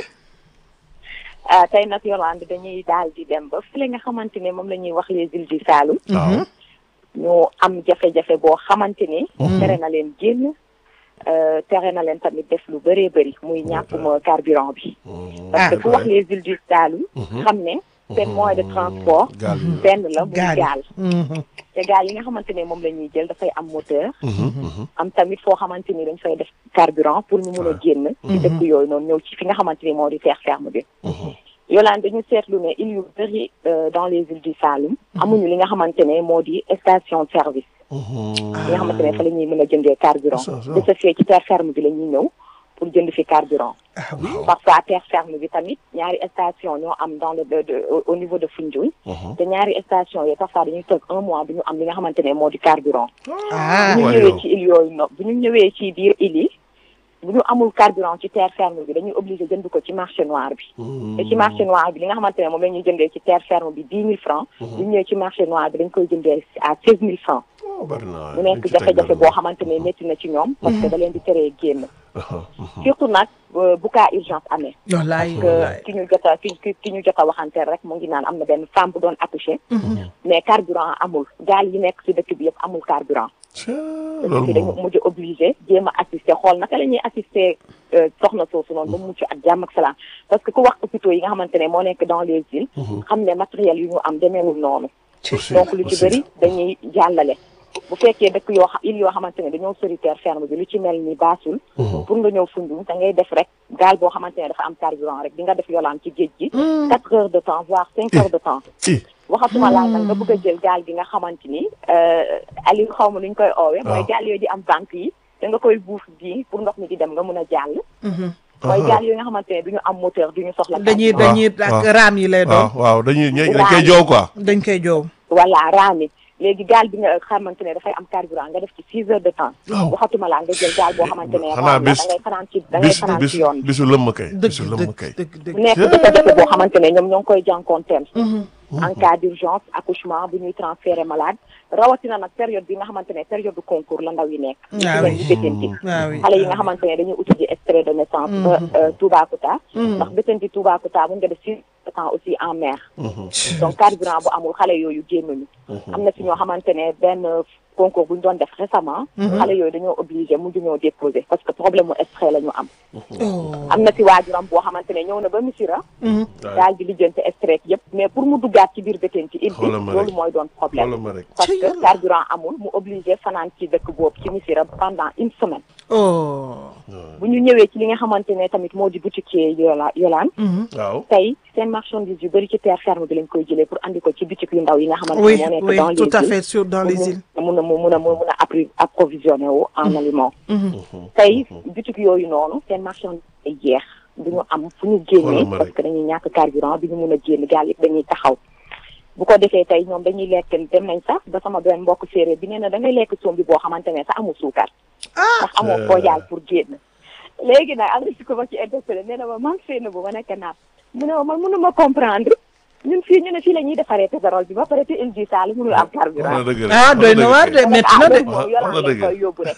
ah tey nag Yolande dañuy daal di dem ba fële nga xamante ne moom la ñuy wax les îles du Saloum waaw ñu am jafe-jafe boo xamante ni tere na leen génn euh, tere na leen tamit def lu bëree bëri muy ñàkkum carburant bi parce que Ah. fu wax les îles du Saloum xam ne seen moyen de transport gaal yi benn la muy gaal gaal Mhm. te gaal yi nga xamante ne moom la ñuy jël dafay am moteur am tamit foo xamante ni dañ fay def carburant pour ñu mun a génn ci dëkk yooyu noonu ñëw ci fi nga xamante ni moo di terre ferme bi Yolande dañu seetlu ne îles yu bëri euh, dans les îles du Saloum amuñu li nga xamante ne moo di station service li nga xamante ne fa la ñuy mën a jëndee carburant Ça, ça. de ce fait ci terre ferme bi la ñuy ñëw pour jënd fi carburant ah oui parfois terre ferme bi tamit ñaari station ñoo am dans le de, de, au- au niveau de Foundiougne te ñaari station yi parfois dañuy toog un mois du ñu am li nga xamante ne moo di carburant ah bu ñu waaye ñëwee yow. ci île yooyu no bu ñu ñëwee ci biir île yi bu ñu amul carburant ci terre ferme bi dañuy obligé jënd ko ci marché noir bi te ci marché noir bi li nga xamante ne moom la ñuy jëndee ci terre ferme bi dix mille francs bu ñu ñëwee ci marché noir bi dañ koy jëndee à seize mille francs Oh, bari na mu nekk jafe-jafe boo xamante ne métti na ci ñoom parce que da leen di teree génn surtout nag euh, bu cas urgence amee wallaay que wallaay ki ñu jot a ki ki ki ñu jot a waxanteel rek mu ngi naan am na benn femme bu doon accoucher mais carburant amul gaal yi nekk ci dëkk bi yëpp amul carburant loolu ci dañu moom mujj obligé jéem a assister xool naka la ñuy assister euh, soxna soosu noonu ba mu mucc ak jàmm ak salaam parce que ku wax hôpitaux yi nga xamante ne moo nekk dans les îles xam ne matériel yu ñu am demeewul noonu aussi donc lu ci aussi. bëri dañuy jàllale bu fekkee dëkk yoo xam île yoo xamante ne dañoo sori terre ferme bi lu ci mel ni baasul pour nga ñëw Foundiougne da ngay def rek gaal boo xamante ne dafa am carburant rek di nga def yolaan ci géej gi quatre heures de temps voire cinq heures de temps i waxatuma laa nag nga bëgg a jël gaal gi nga xamante ni Aliou xaw ma lu ñu koy oowee mooy waaw. gaal yooyu di am banque yi da nga koy buuf bii pour ndox mi di dem nga mun a jàll mooy gaal yooyu nga xamante ne du ñu am moteur du ñu soxla dañuy carburant. dañuy ak waaw. raam yi lay waaw doon waaw dañuy ñe- dañ Raam. koy joow quoi. dañ koy joow voilà raami léegi gaal bi nga xamante ne dafay am carburant nga def ci six heures de temps Waaw. waxatuma laa nga jël gaal boo xamante ne Xanaa raam la bis- da ngay fanaan ci da ngay bis fanaan bis ci yoon bi bisu lëmm kay. dëgg bisu lëmm dëgg kay. dëgg dëgg mu nekk jafe-jafe boo xamante ne ñoom ñoo ngi koy jànkoonteel en cas d'urgence accouchement bu ñuy transférer malade rawatina nag période bi nga xamante ne période du concours la ndaw yi nekk Ah ñu oui. leen di bétanti Ah oui. xale yi nga xamante ne dañuy uti ji extrait de naissance ba euh, Toubacouta ndax bétanti Toubacouta mun nga def six temps aussi en mer donc carburant bu amul xale yooyu génnuñu am na si ñoo xamante ne benn concours bu ñu doon def récemment xale yooyu dañoo obligé mujj ñoo déposer parce que problème mu extrait la ñu am am na si waajuram boo xamante ne ñëw na ba Missirah daal di lijjante extrait yëpp mais pour mu duggaat ci biir bétanti il Xoolal ma loolu rek. mooy doon problème Xoolal ma rek. parce que carburant amul mu obligé fanaan ci dëkk boobu ci Missirah pendant une semaine oh bu ñu ñëwee ci li nga xamante ne tamit moo di boutiquier yola yolaan waaw. tey seen marchandise yu bëri ci terre ferme bi lañ koy jëlee pour andi ko ci boutique yu ndaw yi nga xamante oui ne moo nekk oui dans les tout à îles fait sur dans les îles pour mun a mun a mun a appri approvisionné wu en aliment tey boutique yooyu noonu seen marchandise ay jeex du ñu am fu ñu Xoolal génnee ma parce rek. que dañuy ñàkk carburant bi ñu mun a génn gaal yëpp dañuy taxaw bu ko defee tey ñoom dañuy lekk dem nañ sax ba sama benn mbokk séeréer bi nee na da ngay lekk sombi boo xamante ne sax amul suukar ndax amoo foo jaal pour génn léegi nag am na si ko ma ci interpellé nee na ma man fee na bu ma nekk naat mu ne ma man mënuma comprendre ñun fii ñu ne fii la ñuy defaree pétrole bi ba pare te il dit ça mënul am wax carburant na dëgg rek. ah doy na waar de métti na de moom wax yolaan na lañ dëgg. koy yóbbu rek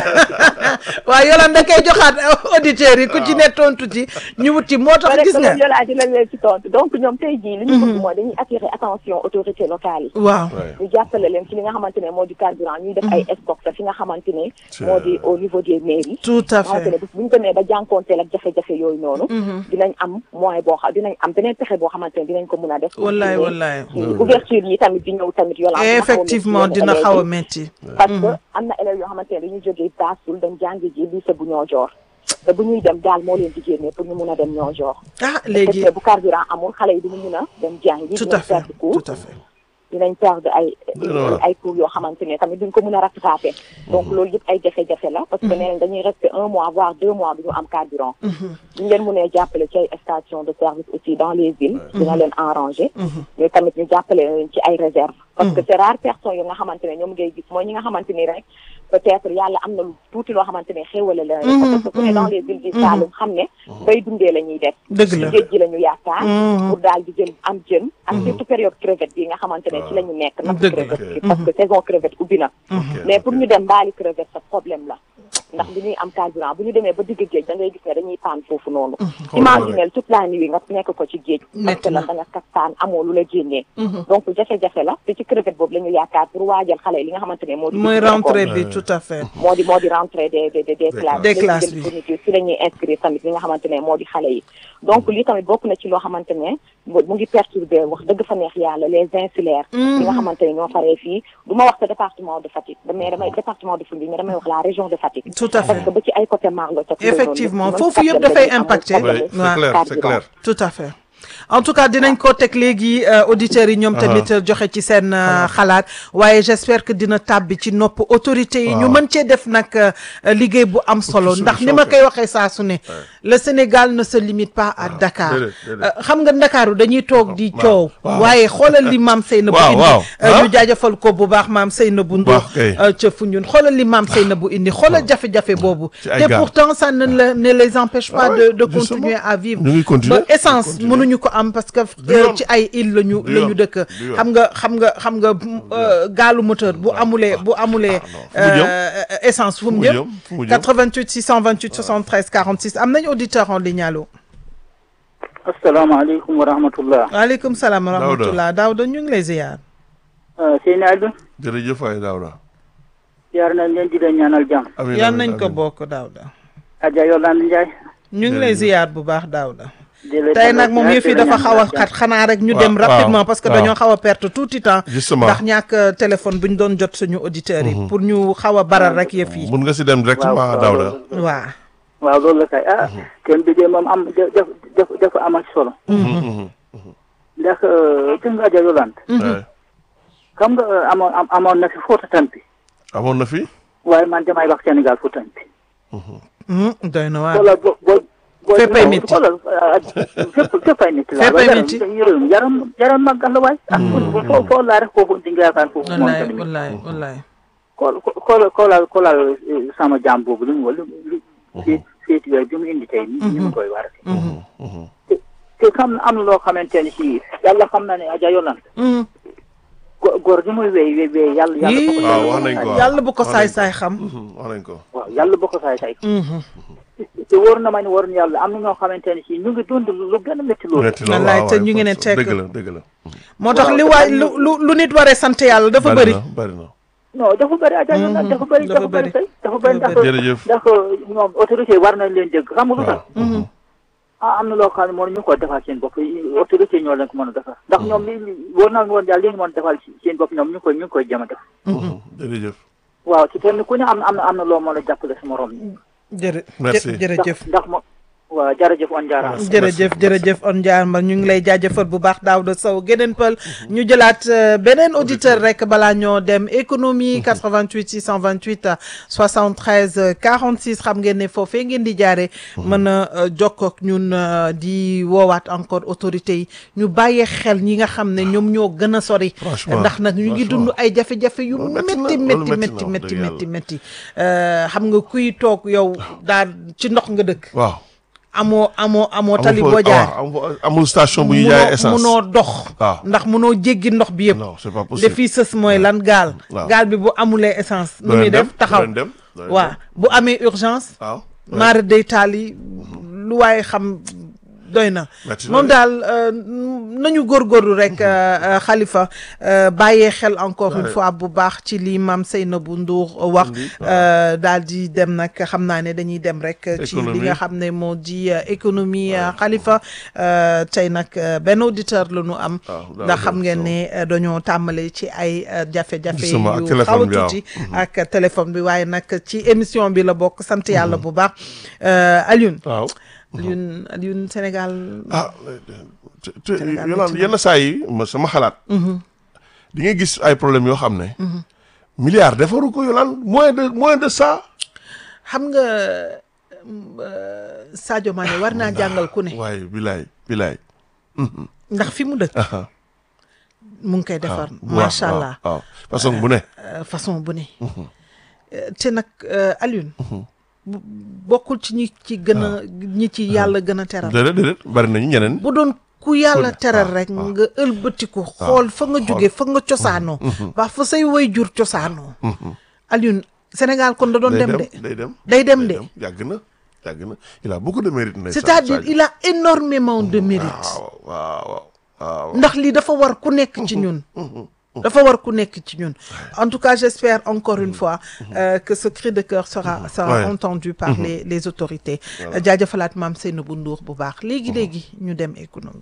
waaw yolaan da koy joxaat auditeurs yi ku ci ne tontu ci ñu wut ci moo tax rek gis nga loolu yolaa dinañ leen ci tontu donc ñoom tey jii li ñu bëgg mooy dañuy attirer attention autorités locales yi waaw Ouais. ñu jàppale leen ci li nga xamante ne moo di carburant ñuy def ay stock fi nga xamante ne moo di au niveau des mairies tout à xamante ne fait bu ñu demee ba jànkoonteel ak jafe-jafe yooyu noonu dinañ am moyen boo xam dinañ am beneen pexe boo xamante ne dinañ ko mun a def wallaay wallaay ci ouverture yi tamit di ñëw tamit yolaan effectivement dina xaw a métti parce que am na élèves yoo xamante ne dañuy jógee Bassoul dem jàngi ji lycée bu Niodior te bu ñuy dem daal moo leen di génnee pour ñu mun a dem Niodior ah léegi te bu carburant amul xale yi duñu mun a dem jàngi tout dinañ à fait perdre cours tout à fait dinañ perdre ay Voilà. ay cours yoo xamante ne tamit duñ ko mun a rattraper donc loolu yëpp ay jafe-jafe la parce que nee nañ dañuy rester un mois voire deux mois du ñu am carburant ñu leen mënee jàppale ci ay station de service aussi dans les villes dina leen arranger mais tamit ñu jàppale leen ci ay réserve parce que c'est rare personnes yi nga xamante ne ñoom ngay gis mooy ñi nga xamante ni rek peut-être yàlla am na lu tuuti loo xamante ne xéwale la parce que ku ne dans les villes du Saloum xam ne bay dundee la ñuy def dëgg la géej gi la ñu yaakaar pour daal di jël am jën ak surtout période crevette bi nga xamante ne ci la ñu nekk napp Dëgg la. crevette bi parce que saison crevette ubbi na mais pour ñu dem mbaali crevette sa problème la ndax bi ñuy am carburant bu ñu demee ba digg géej da ngay gis ne dañuy paan foofu noonu imaginel toute la nuit nga nekk ko ci géej parce Metti que la na. da nga kat paan amoo lu la génnee donc jafe-jafe la te ci crevette boobu la ñu yaakaar pour waajal xale yi li nga xamante ne moo di mooy dugg ci rentrée école. bi tout à fait moo di moo di rentrée des des des des classes Des léegi classes, jël oui. fourniture si la ñuy inscrire tamit li nga xamante ne moo di xale yi donc lii tamit bokk na ci loo xamante ne mu mu ngi perturber wax dëgg fa neex yàlla les insulaires yi nga xamante ne ñoo faree fii du ma wax sa département de Fatick mais damay département de Foundiougne mais damay wax la région de Fatick Tout à fait. parce que ba ci ay côté Marlo ca Effectivement, foofu yëpp dafay impacté. Ouais, c'est Ouais. clair c'est clair. tout à fait en tout cas dinañ ko teg léegi euh, auditeurs yi ñoom tamit joxe ci seen euh, xalaat waaye j'espère que dina tàbbi ci nopp autorités yi ñu waaw. mën cee def nag euh, liggéey bu am solo ci ndax ni solution ma kay. koy waxee saa su ne le Sénégal ne se limite pas à Dakar déedéet, déedéet. Euh, xam nga Ndakaaru dañuy toog di waaw, coow waaw. waaye xoolal li maam Seynabou Waaw, indi waaw. euh, Ah. ñu jaajëfal ko bu baax maam Seynabou Ndour baax kay. euh, ca Foundiougne xoolal li maam Seynabou indi xoolal jafe-jafe boobu Ci ay te gaal. pourtant ça ne, le- ne les empêche pas Ah de ouais, de justement. continuer à vivre Ñu ngi continuer, ba essence continuer. mënuñu ko am parce que Du euh, yoon. ci ay île lañu Du la ñu yoon. dëkk Du yoon. xam nga xam nga xam nga euh, gaalu moteur bu amulee bu amulee Fu mu jëm? euh, essence fu mu mu jëm jëm? Fu mu jëm? 88 628 73 46 am nañu auditeur en ligne allo asalaamaaleykum wa rahmatullah waaleykum salaam wa Daouda. rahmatullah Daouda ñu ngi lay ziar Seyni Aliou jërëjëf waay Daouda. yaar nañ leen di leen ñaanal jàmm amiin yan amiin, nañ ko amiin. bokk Daouda Adja Yolande Ndiaye ñu ngi lay Jërëjëf. ziar bu baax Daouda di la tey dalal nag moom jàmm, yëf yi di la dafa xaw a ñaanal xat jàmm. xanaa rek ñu Waaw, dem waaw, rapidement parce que waaw. dañoo xaw a perte tout le temps Justement. ndax ñàkk euh, téléphone bu ñu doon jot suñu auditeurs yi pour ñu xaw a baral rek yëf yi mun nga si dem waaw directement waaw, Daouda. loolu- waaw waaw loolu la kay ah thème bi de moom am def def dafa am ak solo ndax gis nga Adja Yolande Ouais. xam nga euh, amoon am- amoon na fi Fouta Tampi amoon na fi. waaye man damay wax Sénégal Fouta Tampi Hmm, doy na waar wala bo boo Féppay métti. xoolal fépp féppay métti la Féppay yaram métti. yaram yaram yaram màggal la waay ak foo foo laa rek foofu di nga yaakaar foofu moom wallaay tamit wallaay wallaay kool kool koolal koolal sama jaam boobu li mu li li féet féeti yooyu bi mu indi tey ni ni mu koy war te te xam na am na loo xamante ne si yàlla xam na ne aja yolan Mhm. go- góor gi muy wéy wéy wéy yàlla yàlla Yii. waaw wax nañ ko waaw. yàlla bu ko Wax nañ saay saay xam wax nañ ko. waaw yàlla boo ko saay saay Mhm. te wóor na ma ne wóor na yàlla am na ñoo xamante ne si ñu ngi dund lu gën a métti loolu metti lool Wallaay, waaw te waay, ñu ngi ne parce- tekk. dëgg la dëgg la. moo tax Waaw, li te waay xam lu nga- lu lu nit waree sant yàlla dafa bëri na bari na. non dafa bëri aja yolan dafa bëri dafa dafa bëri bëri. kay dafa bëri Dafa ndax jërëjëf. ndax ñoom autorité yi war nañ leen dégg xam nga lu tax waaw. ah am na loo xam ne moom ñu ko defal seen bopp autorité ñoo leen ko mën a defal ndax ñoom li li wóor na woon daal li ñu mën a defal seen bopp ñoom ñu ngi koy ñu ngi koy jëm a def jërëjëf. waaw ci kenn ku ne am na am na am na loo mën a jàppale sa morom jërë Merci. jë- jërëjëf ndax ndax mo waaw jërëjëf on jaaraama jërëjëf jërëjëf on jaarma ñu ngi lay jaajëfal bu baax Daouda Sow geneen pël ñu jëlaat euh, beneen auditeur rek balaa ñoo dem économie 88 628 73 46 xam ngeen ne foofee ngeen di jaare mën a euh, jokkoo ak ñun euh, di woowaat encore autorités yi ñu bàyyee xel ñi nga xam ne ñoom ñoo gën a sori Franchement, ndax nag ñu ngi franchement. dund ay jafe-jafe yu Loolu métti na, métti loolu métti métti na, métti wax métti dëgg métti métti Euh, xam nga kuy toog yow daal ci ndox nga dëkk waaw. amoo amoo amoo amul tali fo- boo jaar waaw, amul amul station bu ñuy jaayee essence. munoo dox waaw. ndax munoo jéggi ndox bi yëpp non c'est pas li possible. fii sës mooy lan gaal waaw. gaal bi bu amulee essence nu doo muy leen dem def taxaw doo leen dem doo leen waaw dem. bu amee urgence waaw. maara day taal yi lu waaye xam doy na Metti na moom de. daal euh, nañu góorgóorlu rek euh, Khalifa euh, bàyyee xel encore une fois bu baax ci li maam Seynabou Ndour wax Indi, euh, daal di dem nag xam naa ne dañuy dem rek ci li Économie. nga xam ne moo di euh, économie euh, Khalifa euh, tey nag euh, benn auditeur la ñu am waaw, daal ndax xam di ngeen so- ne euh, dañoo tàmbale ci ay euh, jafe-jafe Justement, ak yu téléphone xaw a bi, waaw. tuuti ak téléphone bi waaye nag ci émission bi la bokk sant yàlla bu baax euh, Alioune waaw. Alioune Alioune Sénégal ah te te Sénégal Yolande métti na. yenn saa yi ma sama xalaat. di nga gis ay problèmes yoo xam ne. milliards defaru ko Yolande moins de moins de ça. xam nga euh, Sadio Mané war naa jàngal ku ne waaye bilaay bilaay. ndax fi mu dëkk aha mu ngi koy defar waaw, macha waaw, allah waaw façon bu ne. euh, façon bu ne Euh, te nag euh, Alioune bu- bokkul ci ñi ci gën a ñi ci yàlla gën a teral déedéet déedéet bari nañu ñeneen. bu doon ku yàlla Ku ne, teral waaw, rek waaw. nga ëlbatiku xool fa nga jóge fa nga cosaanoo waa fa say way jur cosaanoo Alioune Sénégal kon da doon day dem dem de day dem. day dem de yàgg na yàgg na il a beaucoup de mérite. ndeysaan, c'est-à-dire Sadio. il a énormément de mérite waaw waaw waaw. ndax lii dafa war ku nekk ci ñun dafa war ku nekk ci ñun en tout cas j'espère encore une fois euh, que ce cri de cœur sera sera Ouais. entendu par les les autorités jaajëfalaat maam Seynabou Ndour bu baax léegi léegi ñu dem économie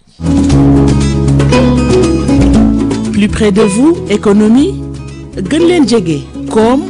Plus près de vous, économie gën leen jege koom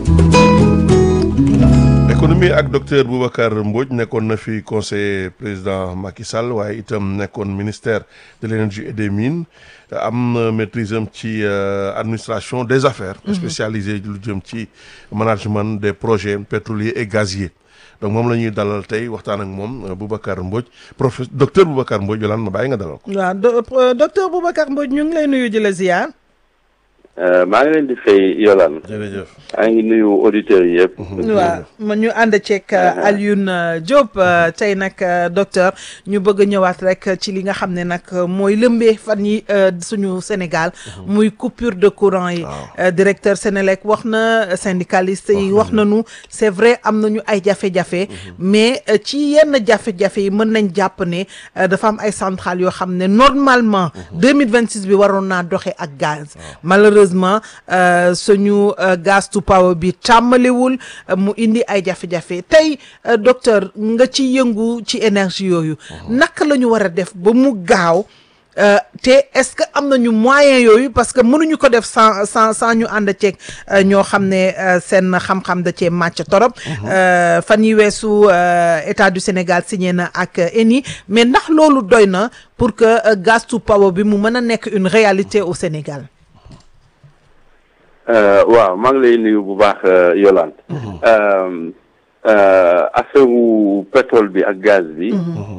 économie ak docteur Boubacar Mbodj nekkoon na fi conseiller président Macky Sall waaye itam nekkoon ministère de l'énergie et des mines am na maîtrise am ci euh, administration des affaires spécialisé lu jëm ci management des projets pétroliers et gaziers donc moom la ñuy dalal tey waxtaan ak moom euh, Boubacar Mbodj professeur docteur Boubacar Mbodj yolaan ma bàyyi nga dalal ko waaw do- euh, docteur Boubacar Mbodj ñu ngi lay nuyu di la ziar maa ngi leen di fay Yolande jërëjëf maa ngi nuyu auditeurs yi yëpp. waaw ma ñu ànd ceeg Alioune euh, Diop euh, tey nag euh, docteur ñu bëgg a ñëwaat rek ci li nga xam ne nag mooy lëmbee fan yi euh, suñu Sénégal muy coupure de courant yi Euh, directeur Sénélec wax na syndicaliste yi wax nañu c'est vrai am nañu ay jafe-jafe mais euh, ci yenn jafe-jafe yi mën nañ jàpp ne euh, dafa am ay centrales yoo xam ne normalement 2026 bi waroon naa doxee ak gaz malheureusement euh, suñu euh, gaz to power bi tàmmaliwul euh, mu indi ay jafe-jafe tey euh, docteur nga ci yëngu ci énergie yooyu naka la ñu war a def ba mu gaaw Euh, te est-ce que am nañu moyen yooyu parce que mënuñu ko def sans sans sans ñu ànd ceeg euh, ñoo xam ne euh, seen xam-xam da cee màcc torop Euh, fan yi weesu euh, état du Sénégal signé na ak euh, ENI mais ndax loolu doy na pour que euh, gaz to power bi mu mën a nekk une réalité au Sénégal Euh, waaw maa ngi lay nuyu bu baax euh, Yolande. Euh, affaire pétrole bi ak gaz bi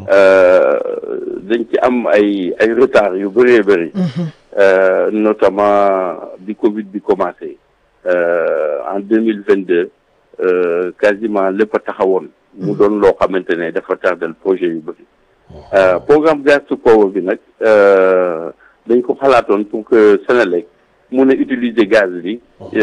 dañ ci am ay ay retard yu bëree bëri notamment bi Covid bi commencé en deux mille vingt deux quasiment lépp a taxawoon mu doon loo xamante ne dafa tardel projet yu bëri programme gaz to power bi nag dañ ko xalaatoon pour que Senelec mun a utiliser gaz bi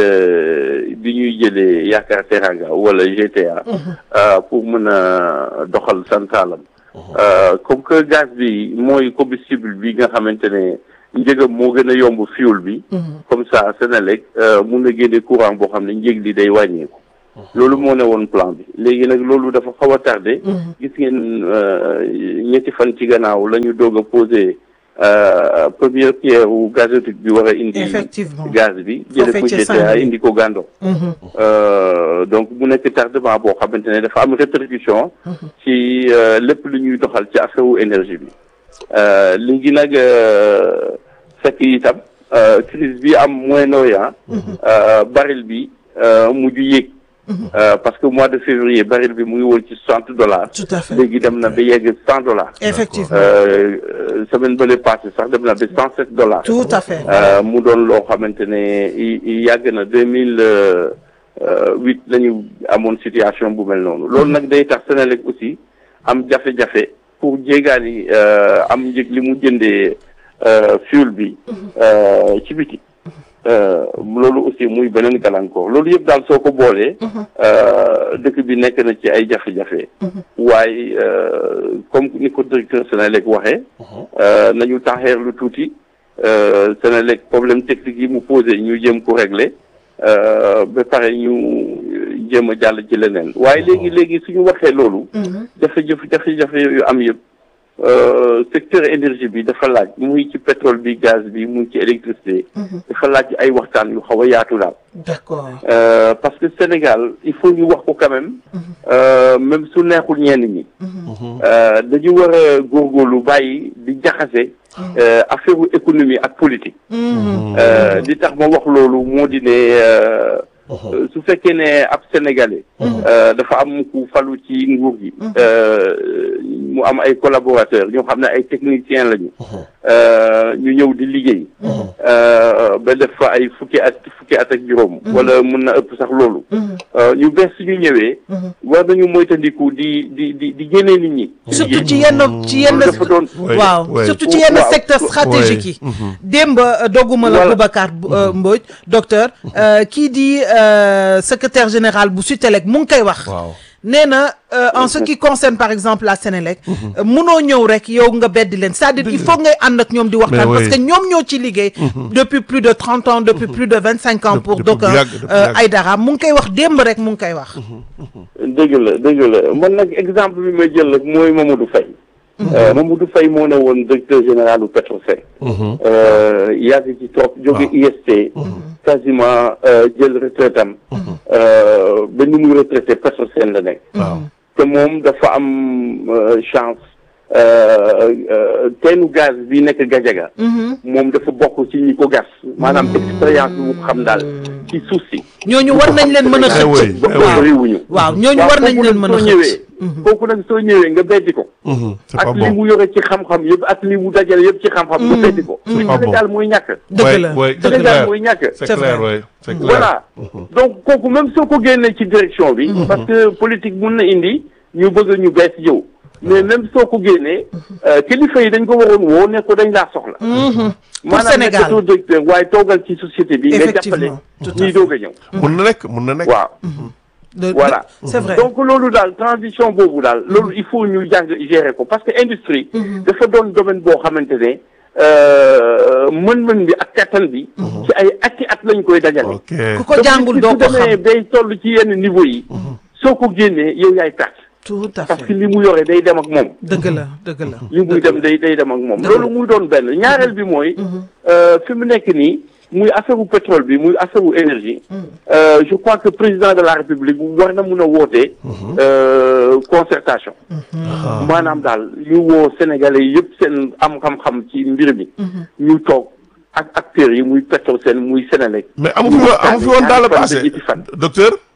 bi ñuy jëlee Yaakaar Teranga wala GTA pour mën a doxal santalam comme que gaz bi mooy combustible bi nga xamante ne njëgam moo gën a yomb fuel bi comme ça Senelec mun a génne courant boo xam ne njëg li day wàññeeku loolu moo ne woon plan bi léegi nag loolu dafa xaw a tardé gis ngeen ñetti fan ci gannaaw la ñu doog a posé première pierre wu gazoduc bi war a indi effectivement gaz bi jële ko GTA indi ko Gando donc mu nekk tardement boo xamante ne dafa am répercussion ci lépp lu ñuy doxal ci affaire wu énergie bi léegi nag fekk itam crise bi am Moyen-Orient baril bi mujj yéeg parce que mois de février baril bi mu ngi woon ci soixante dollars tout à fait léegi dem na ba yegg cent dollars effectivement semaine bële passé sax dem na ba cent sept dollars tout à fait mu doon loo xamante ne yàgg na deux mille huit la ñu amoon situation bu mel noonu loolu nag day tax Senelec aussi am jafe-jafe pour jéegaani am njëg li mu jëndee fuel bi ci biti loolu aussi muy beneen gàllankoor loolu yëpp daal soo ko boolee dëkk bi nekk na ci ay jafe-jafe waaye comme ni ko directeur Senelec waxee nañu taxeer lu tuuti Senelec problème technique yi mu posé ñu jéem ko régler ba pare ñu jéem a jàll ci leneen waaye léegi léegi suñu waxee loolu jafe-jafe jafe-jafe yu am yëpp secteur énergie bi dafa laaj muy ci pétrole bi gaz bi muy ci électricité dafa laaj ay waxtaan yu xaw a yaatu daal d'accord parce que Sénégal il faut ñu wax ko quand même même su neexul ñenn ñi dañu war a góorgóorlu bàyyi di jaxase affaire économie ak politique di tax ma wax loolu moo di ne su fekkee ne ab sénégalais dafa am ku falu ci nguur gi mu am ay collaborateurs ñoo xam ne ay techniciens lañu ñu ñëw di liggéey ba def fa ay fukki at fukki at ak juróom wala mun na ëpp sax loolu ñu bees suñu ñëwee war nañu moytandiku di di di di génnee nit ñi surtout ci yenn ci yenn dafa doon waaw ouais. surtout ci yenn Waaw. secteur stratégique yi démb euh, dogguma la Voilà. Boubacar euh, Mbodj docteur euh, kii di euh, secrétaire général bu Sutelec mu ngi koy wax waaw nee na euh, en ce qui concerne par exemple la Sénélec euh, munoo ñëw rek yow nga beddi leen c'est-à-dire il faut ngay ànd ak ñoom di waxtaan Mais parce oui. que ñoom ñoo ci liggéey depuis plus de trente ans depuis plus de vingt cinq ans Depuis- pour depuis donc bu yàgg, depuis bu euh, yàgg. Aïdara mu ngi koy wax démb rek mu ngi koy wax dëgg la dëgg la man nag exemple bi may jël rek mooy Mamadou Faye Mamadou Faye moo ne woon directeur général u Petrosen yàgg ci toog jóge IST quasiment jël retraite am ba ni muy retraité Petrosen la nekk waaw te moom dafa am euh, chance teenu gaz bi nekk Gajaga moom dafa bokk ci ñi ko gas maanaam expérience bi mu xam daal ci suuf si ñooñu war nañ leen mën a Eh oui, xëcc eh oui. waaw bëriwuñu waaw ñooñu war nañ leen mën a soo ñëwee xëcc kooku nag soo ñëwee nga beddi ko Mhm, c'est pas ak li bon mu yore ci xam-xam yëpp ak li mu dajale yëpp ci xam-xam nga beddi ko pas bon. Sénégal mooy ñàkk dëgg Ouais, la ouais, c'est dëgg la Sénégal clair. mooy ñàkk c'est C'est clair vrai. ouais c'est clair voilà donc kooku même soo ko génnee ci direction bi parce que politique mun na indi ñu bëgg ñu bees yow mais même soo ko génnee euh, kilifa yi dañ ko waroon woo ne ko dañ laa soxla pour Sénégal nekkatoo directeur waaye toogal ci société bi nga jàppale Effectivement, tout à ñuy fait. doog a ñëw mun na nekk mun na nekk waaw De- de- voilà c'est vrai donc loolu daal transition boobu daal loolu il faut ñu jàng gérer ko parce que industrie dafa doon domaine boo xamante ne euh, mën-mën bi ak kattan bi ci ay atti at lañ koy dajale ok ku ko jàngul doo ko su demee xam day toll ci yenn niveau yi soo ko génnee yow yaay perte tout à parce que fait li mu yore day dem ak moom dëgg la dëgg la li muy dem day day dem ak moom Dëgg la. loolu muy doon benn ñaareel bi mooy euh, fi mu nekk nii muy affaire u pétrole bi muy affaire u énergie euh, je crois que président de la république war na mun a woote euh, concertation maanaam daal ñu woo sénégalais yëpp seen am xam-xam ci mbir mi ñu toog ak acteurs yi muy Petrosen muy Sénélec mais amu fi woon amu fi woon dans le ñaari fan ba passé ñetti fan. docteur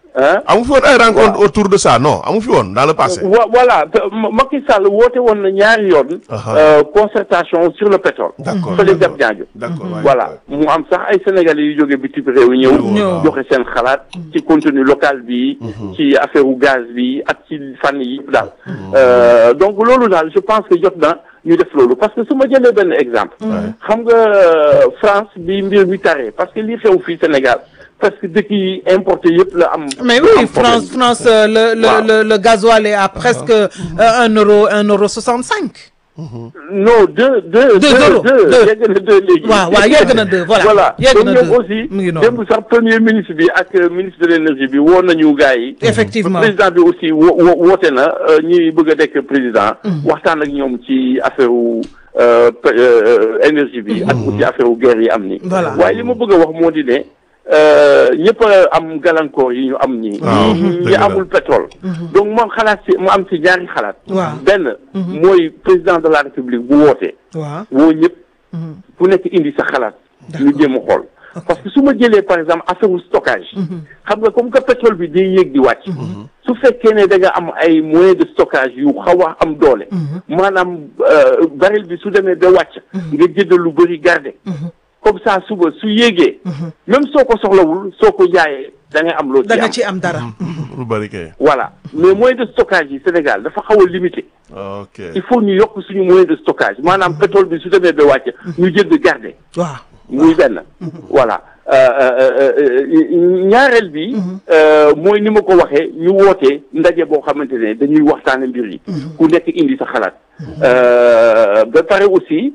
ah amu fi woon ay rencontre autour de ça non amu fi woon dans le passé. wa- voilà te Ma- Macky Sall woote woon na ñaari yoon. Aha. euh, concertation sur le pétrole. D'accord, fële d'accord. Diamniadio. D'accord, waay, voilà mu am sax ay sénégalais yu jóge bitim réew ñëw. Ñëw. joxe seen xalaat ci contenu local bi. ci affaire u gaz bi ak ci fànn yi yëpp daal. Euh, donc loolu daal je pense que jot na ñu def loolu parce que su ma jëlee benn exemple. xam nga euh, France bi mbir mi taree parce que li xew fii Sénégal parce que dëkk yi importé yëpp la am. mais am oui problème. France France euh, le le Waaw. le le gasoil est à presque euh, un euro un euro soixante cinq. non deux deux Deux euros, deux. deux yegg na deux léegi. waaw waaw yegg na deux voilà voilà yegg donc na ñoom deux aussi mu ngi noonu démb sax premier ministre bi ak euh, ministre de l'énergie bi woo nañu gars yi. effectivement président bi aussi wo wo woote na euh, ñi bëgg a nekk président. waxtaan ak ñoom ci affaire wu euh, pe- euh, énergie bi. ak aussi affaire wu guerre yi am ni Voilà. waaye li ma bëgg a wax moo di ne euh, ñëpp a am gàllankoor yi ñu am nii. Waaw, ñi dëgg ñi la. amul pétrole. donc moom xalaat si mu am si ñaari xalaat. Waaw. benn. mooy président de la république bu wootee. waaw woo ñëpp ku nekk indi sa xalaat ñu jéem a xool parce que su ma jëlee par exemple affaire u stockage xam nga comme que pétrole bi day yéeg di wàcc su fekkee ne da nga am ay moyens de stockage yu xaw a am doole maanaam euh, baril bi su demee ba wàcc nga jënd lu bëri garder comme ça suba su yéegee même soo ko soxlawul soo ko jaayee da ngay am loo ci da nga am ci am dara. lu bari kay. voilà mais moyen de stockage yi Sénégal dafa xaw a limité ok il faut ñu yokk suñu moyen de stockage maanaam pétrole bi su demee ba wàcc ñu jënd garder waaw muy benn voilà Euh, euh, euh, ñaareel bi euh, mooy ni ma ko waxee ñu wootee ndaje boo xamante ne dañuy waxtaane mbir yi ku nekk indi sa xalaat Euh, ba pare aussi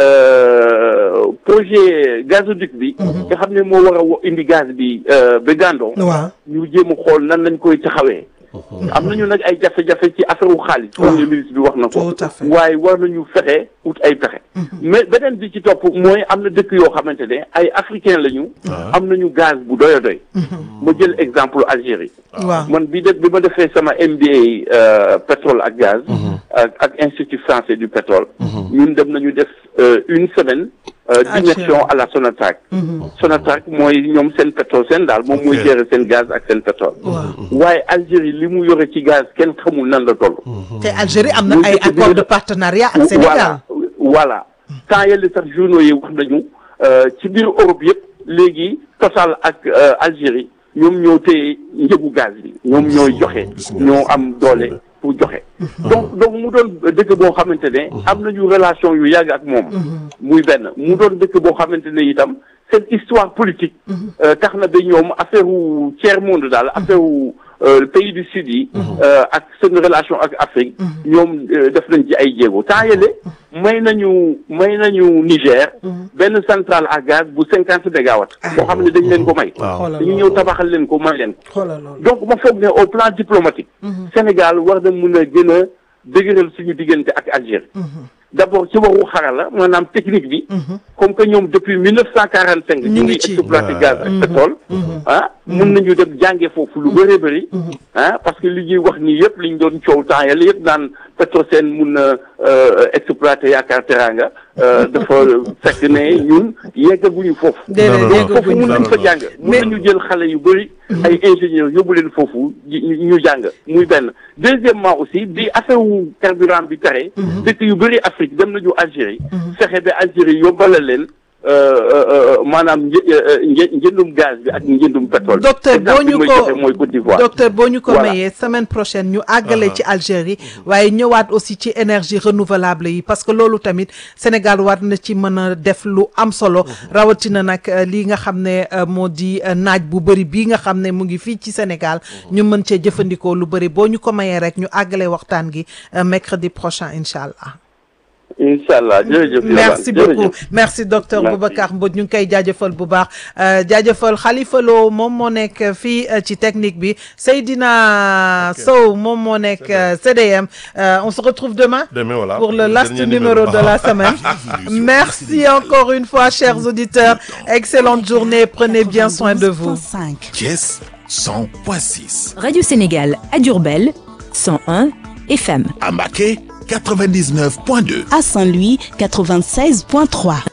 euh, projet gazoduc bi nga xam ne moo war a wo- indi gaz bi euh, ba Gandon waaw ñu jéem a xool nan lañ koy taxawee am nañu nag ay jafe-jafe ci affaire wu xaalis premier ministre bi wax na ko Tout à fait. waaye war nañu fexe ut ay pexe mais beneen bi ci topp mooy am na dëkk yoo xamante ne ay africain lañu am nañu gaz bu doy a doy ma jël exemple Algérie waaw man bi def bi ma defee sama MBA euh, pétrole ak gaz ak ak institut français du pétrole ñun dem nañu def euh, une semaine euh, d'immersion à la Sonatrach Sonatrach mooy ñoom seen pétrole seen daal moom mooy Ok. gérer seen gaz ak seen pétrole waaye Algérie li mu yore ci gaz kenn xamul nan la toll te Algérie am na Muy ay dëkk bi accord nga de def- partenariat ak Sénégal. voilà voilà temps yële sax journaux yi wax nañu euh, ci biir Europe yëpp léegi Total ak euh, Algérie ñoom ñoo téye njëgu gaz bi ñoom ñooy joxe gis nga. ñoo am doole pour joxe donc donc mu doon dëkk boo xamante ne am nañu relation yu yàgg ak moom muy benn mu doon dëkk boo xamante ne itam seen histoire politique euh, tax na ba ñoom affaire wu tiers monde daal affaire wu euh, pays du sud yi euh, ak seen relation ak Afrique ñoom euh, def nañ ci ay jéego temps yële may nañu may nañu Niger benn centrale à gaz bu cinquante mégawatts boo xam ne dañ leen ko may waaw xoolal dañu ñëw tabaxal leen ko may leen ko xoolal loolu. donc ma foog ne au plan diplomatique Sénégal war na mun a gën a dëgëral suñu diggante ak Algérie d'abord ci waxu xarala maanaam technique bi comme que ñoom depuis mille neuf cent quarante cinq Ñu ñu ngi ngi ci. exploité gaz ak pétrole ah mun nañu dem jànge foofu lu bëree bëri ah parce que li ñuy wax nii yëpp li ñu doon coow temps yàlla yëpp naan Petrosen mun na euh, exploité yaakaar teranga euh, dafa fekk ne ñun yeggaguñu foofu déedéet non, non, donc dégg foofu mun non, nañ fa non. jàng mun Mais- nañu jël xale yu bëri ay ingénieurs yóbbu leen foofu ji- ñu ñu jàng muy benn deuxièmement aussi bi affaire wu carburant bi tere dëkk yu bëri Afrique dem nañu Algérie fexe ba Algérie yóbbalal leen euh, euh, euh, maanaam një- euh, një- njëndum gaz bi ak njëndum pétrole docteur Exemple boo bi ñu may ko joxe mooy Côte d'Ivoire docteur boo ñu ko Voilà. mayee semaine prochaine ñu àggale ci Algérie waaye ñëwaat aussi ci énergie renouvelable yi parce que loolu tamit Sénégal war na ci mën a def lu am solo rawatina nag euh, lii nga xam ne euh, moo di euh, naaj bu bëri bii nga xam ne mu ngi fii ci Sénégal ñu mën cee jëfandikoo lu bëri boo ñu ko mayee rek ñu àggale waxtaan gi euh, mercredi prochain incha allah. incha allah jërëjëf merci Yolande, beaucoup merci docteur Merci. Boubacar Mbodj ñu ngi koy jaajëfal bu baax euh, jaajëfal Khalifa Lo moom moo nekk fii euh, ci technique bi Seydina Sow moom moo nekk euh, CDM Euh, on se retrouve demain Demain, voilà. pour le Le last dernier numéro numéro. de la semaine merci encore une fois chers auditeurs excellente journée prenez bien soin de vous 5. Thiès 100.6. Radio Sénégal à Durbel 101 FM. À Maquet 99.2. À Saint-Louis, 96.3.